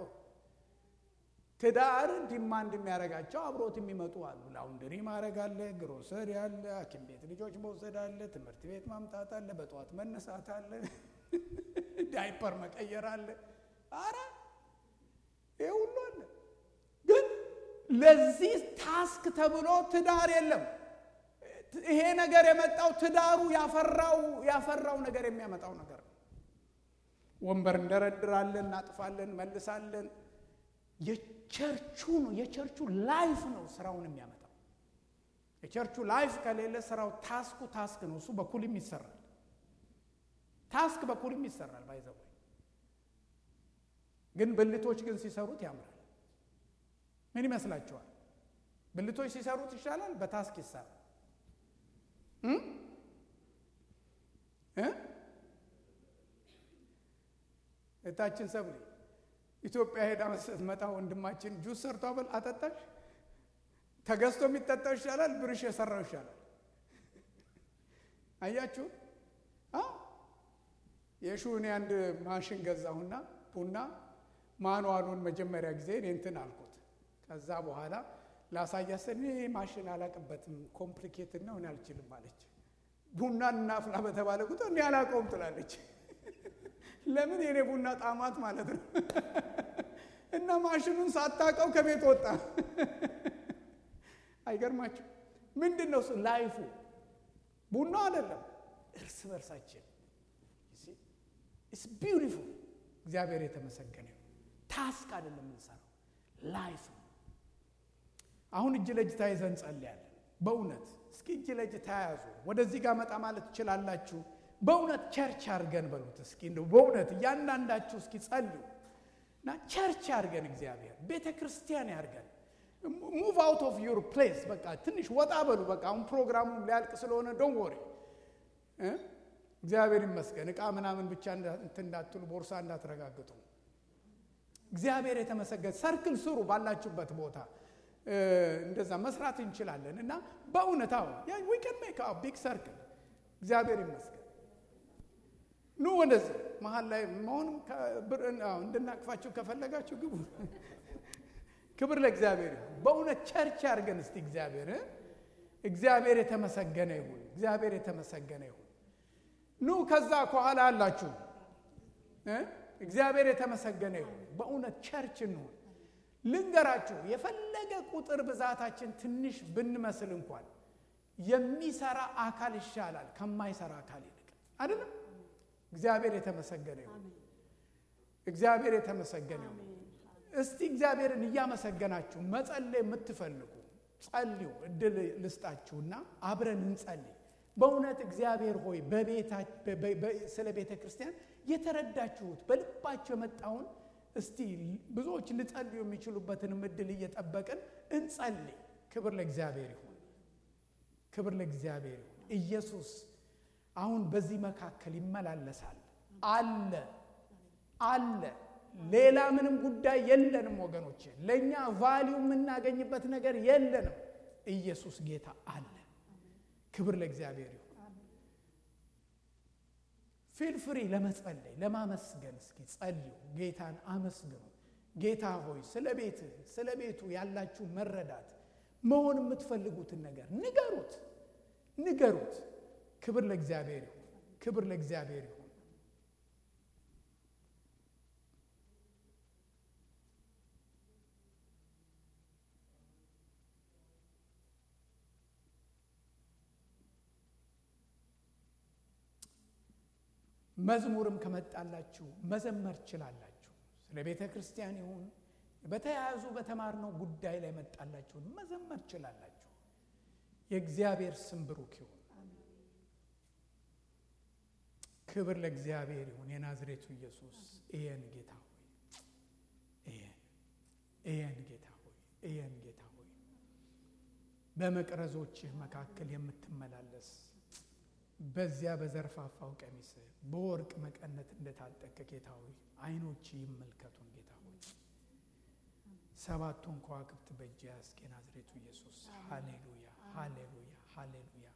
ትዳር ዲማንድ የሚያደርጋቸው አብሮት የሚመጡ አሉ። ላውንደሪ ማድረግ አለ፣ ግሮሰሪ አለ፣ ሐኪም ቤት ልጆች መውሰድ አለ፣ ትምህርት ቤት ማምጣት አለ፣ በጠዋት መነሳት አለ፣ ዳይፐር መቀየር አለ። አረ ይህ ሁሉ አለ። ግን ለዚህ ታስክ ተብሎ ትዳር የለም። ይሄ ነገር የመጣው ትዳሩ ያፈራው ያፈራው ነገር የሚያመጣው ነገር ነው። ወንበር እንደረድራለን፣ እናጥፋለን፣ መልሳለን። የቸርቹ ነው የቸርቹ ላይፍ ነው ስራውን የሚያመጣው። የቸርቹ ላይፍ ከሌለ ስራው ታስኩ ታስክ ነው። እሱ በኩልም ይሰራል። ታስክ በኩልም ይሰራል። ባይዘው ግን ብልቶች ግን ሲሰሩት ያምራል። ምን ይመስላችኋል? ብልቶች ሲሰሩት ይሻላል፣ በታስክ ይሰራል። እታችን ሰብሌ ኢትዮጵያ ሄዳ ስትመጣ ወንድማችን ጁስ ሰርቶ አበል አጠጣሽ። ተገዝቶ የሚጠጣው ይሻላል፣ ብርሽ የሰራው ይሻላል። አያችሁ የሹኔ አንድ ማሽን ገዛሁና ቡና ማንዋሉን መጀመሪያ ጊዜ እኔ እንትን አልኩት። ከዛ በኋላ ላሳያት ስል እኔ ማሽን አላቅበትም ኮምፕሊኬትድ ነው እኔ አልችልም አለች። ቡና እናፍላ በተባለ ቁጥር እኔ አላውቀውም ትላለች። ለምን የኔ ቡና ጣማት ማለት ነው። እና ማሽኑን ሳታውቀው ከቤት ወጣ። አይገርማችሁ? ምንድን ነው ላይፉ? ቡና አይደለም፣ እርስ በርሳችን ኢትስ ቢዩቲፉል። እግዚአብሔር የተመሰገነ ታስክ አይደለም የምንሰራው ላይፍ ነው። አሁን እጅ ለእጅ ተያይዘን እንጸልያለን። በእውነት እስኪ እጅ ለእጅ ተያያዙ። ወደዚህ ጋር መጣ ማለት ትችላላችሁ። በእውነት ቸርች አድርገን በሉት እስኪ እንደው በእውነት እያንዳንዳችሁ እስኪ ጸልዩ እና ቸርች አድርገን እግዚአብሔር ቤተ ክርስቲያን ያድርገን። ሙቭ አውት ኦፍ ዩር ፕሌስ በቃ ትንሽ ወጣ በሉ። በቃ አሁን ፕሮግራሙ ሊያልቅ ስለሆነ ዶን ወሬ እግዚአብሔር ይመስገን። እቃ ምናምን ብቻ እንትን እንዳትሉ፣ ቦርሳ እንዳትረጋግጡ። እግዚአብሔር የተመሰገነ ሰርክል ስሩ ባላችሁበት ቦታ እንደዛ መስራት እንችላለን እና በእውነት አሁን ዊ ካን ሜክ ቢግ ሰርክል እግዚአብሔር ይመስገን። ኑ ወደዚህ መሀል ላይ መሆንም እንድናቅፋችሁ ከፈለጋችሁ ግቡ። ክብር ለእግዚአብሔር ይሁን። በእውነት ቸርች አድርገን እስቲ እግዚአብሔር እግዚአብሔር የተመሰገነ ይሁን። እግዚአብሔር የተመሰገነ ይሁን። ኑ ከዛ ከኋላ አላችሁ። እግዚአብሔር የተመሰገነ ይሁን። በእውነት ቸርች እንሁን። ልንገራችሁ፣ የፈለገ ቁጥር ብዛታችን ትንሽ ብንመስል እንኳን የሚሰራ አካል ይሻላል ከማይሰራ አካል ይልቅ አይደለም። እግዚአብሔር የተመሰገነ ይሁን። እግዚአብሔር የተመሰገነ ይሁን። እስቲ እግዚአብሔርን እያመሰገናችሁ መጸለይ የምትፈልጉ ጸልዩ። እድል ልስጣችሁና አብረን እንጸልይ። በእውነት እግዚአብሔር ሆይ ስለ ቤተ ክርስቲያን የተረዳችሁት በልባችሁ የመጣውን እስቲ ብዙዎች ሊጸልዩ የሚችሉበትንም እድል እየጠበቅን እንጸልይ። ክብር ለእግዚአብሔር ይሁን። ክብር ለእግዚአብሔር ይሁን። ኢየሱስ አሁን በዚህ መካከል ይመላለሳል። አለ አለ። ሌላ ምንም ጉዳይ የለንም ወገኖች፣ ለእኛ ቫሊዩ የምናገኝበት ነገር የለንም። ኢየሱስ ጌታ አለ። ክብር ለእግዚአብሔር ይሁን። ፊል ፍሪ ለመጸለይ ለማመስገን እስኪ ጸልዩ። ጌታን አመስግኑ። ጌታ ሆይ ስለ ቤትህ ስለ ቤቱ ያላችሁ መረዳት መሆን የምትፈልጉትን ነገር ንገሩት ንገሩት። ክብር ለእግዚአብሔር ይሁን። ክብር ለእግዚአብሔር ይሁን። መዝሙርም ከመጣላችሁ መዘመር ትችላላችሁ። ስለ ቤተ ክርስቲያን ይሁን በተያያዙ በተማርነው ጉዳይ ላይ መጣላችሁን መዘመር ትችላላችሁ። የእግዚአብሔር ስም ብሩክ ይሁን። ክብር ለእግዚአብሔር ይሁን። የናዝሬቱ ኢየሱስ እየን ጌታ ሆይ እየን እየን ጌታ ሆይ እየን ጌታ ሆይ በመቅረዞችህ መካከል የምትመላለስ በዚያ በዘርፋፋው ቀሚስ በወርቅ መቀነት እንደታጠቀ ጌታ ሆይ ዓይኖች ይመልከቱን ጌታ ሆይ ሰባቱን ከዋክብት በእጅ ያዝክ የናዝሬቱ ኢየሱስ ሃሌሉያ ሃሌሉያ ሃሌሉያ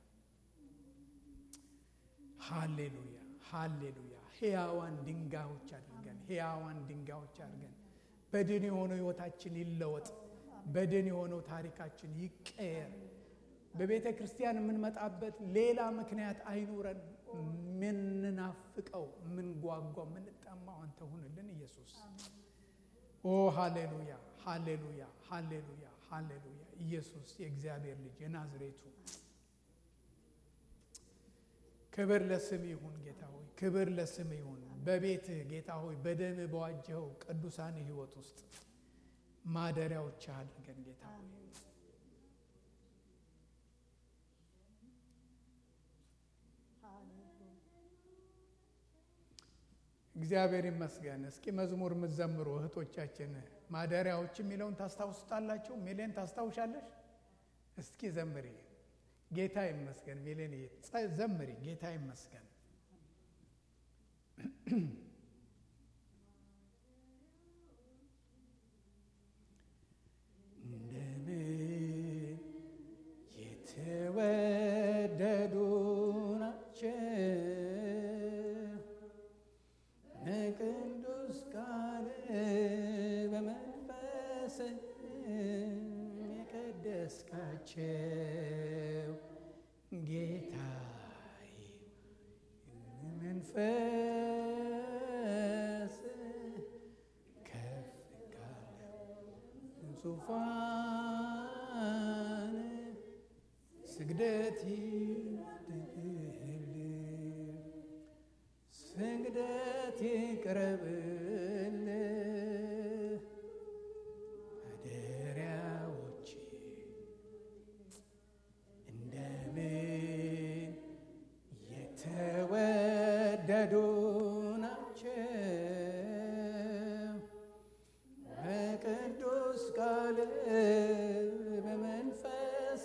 ሃሌሉያ ሃሌሉያ ሕያዋን ድንጋዮች አድርገን ሕያዋን ድንጋዮች አድርገን በድን የሆነው ሕይወታችን ይለወጥ። በድን የሆነው ታሪካችን ይቀየር። በቤተ ክርስቲያን የምንመጣበት ሌላ ምክንያት አይኑረን። የምንናፍቀው፣ የምንጓጓው፣ የምንጠማው አንተ ሁንልን ኢየሱስ። ኦ ሃሌሉያ ሃሌሉያ ሃሌሉያ ሃሌሉያ ኢየሱስ የእግዚአብሔር ልጅ የናዝሬቱ ክብር ለስም ይሁን ጌታ ሆይ፣ ክብር ለስም ይሁን። በቤትህ ጌታ ሆይ በደምህ በዋጀኸው ቅዱሳን ሕይወት ውስጥ ማደሪያዎች አድርገን ጌታ ሆይ እግዚአብሔር ይመስገን። እስኪ መዝሙር የምትዘምሩ እህቶቻችን ማደሪያዎች የሚለውን ታስታውሱታላችሁ? ሚሌን ታስታውሻለሽ? እስኪ ዘምሪ። ጌታ ይመስገን። ሚሌን ዘምሪ። ጌታ ይመስገን። እንደምን የተወደዱ ናቸው በቅዱስ ቃል በመንፈስ የቀደስካቸው ጌታዬ መንፈስ ከፍ ካለው ዙፋን ስግደት ይድል ስግደት ይቅረብል ማደሪያዎች እንደምን የተወደዱ ናቸው በቅዱስ ቃል በመንፈስ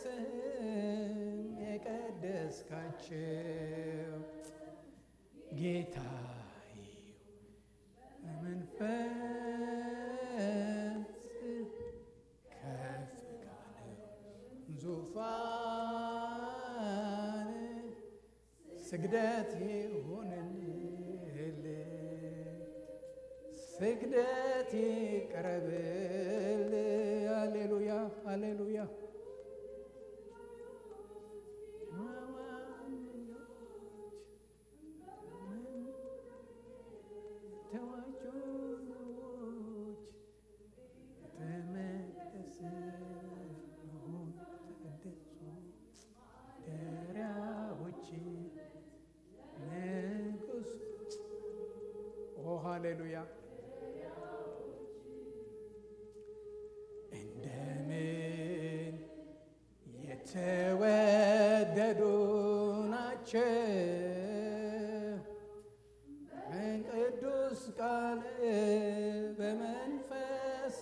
የቀደስካቸው ጌታዬ በመንፈስ ከፍ ካለው ዙፋን ስግደት ይሁንል ስግደት ይቅረብል። አሌሉያ አሌሉያ ተዋጆች ተመለስ ሁን ተቀደሱ ደሪያዎች ንጉስ ኦ ሃሌሉያ እንደምን የተወደዱ ናቸው በቅዱስ ቃል በመንፈስ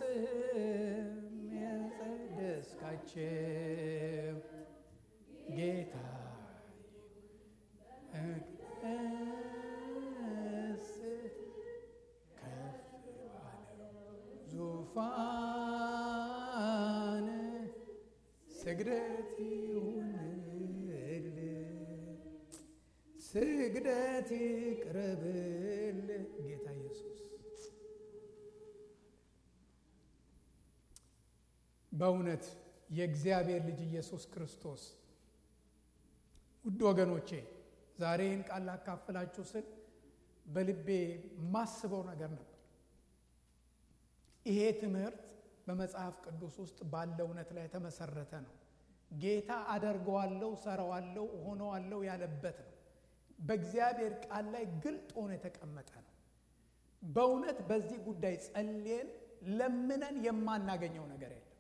የቀደስካቸው ጌታ መቅደስ ከፍ ባለው ዙፋን ስግደት ይሁንል ስግደት ይቅረብል ጌታ ኢየሱስ። በእውነት የእግዚአብሔር ልጅ ኢየሱስ ክርስቶስ ውድ ወገኖቼ ዛሬ ይህን ቃል ላካፍላችሁ ስል በልቤ ማስበው ነገር ነበር። ይሄ ትምህርት በመጽሐፍ ቅዱስ ውስጥ ባለ እውነት ላይ የተመሰረተ ነው። ጌታ አደርገዋለሁ፣ ሰራዋለሁ፣ ሆነዋለሁ ያለበት ነው። በእግዚአብሔር ቃል ላይ ግልጥ ሆኖ የተቀመጠ ነው። በእውነት በዚህ ጉዳይ ጸልየን ለምነን የማናገኘው ነገር የለም።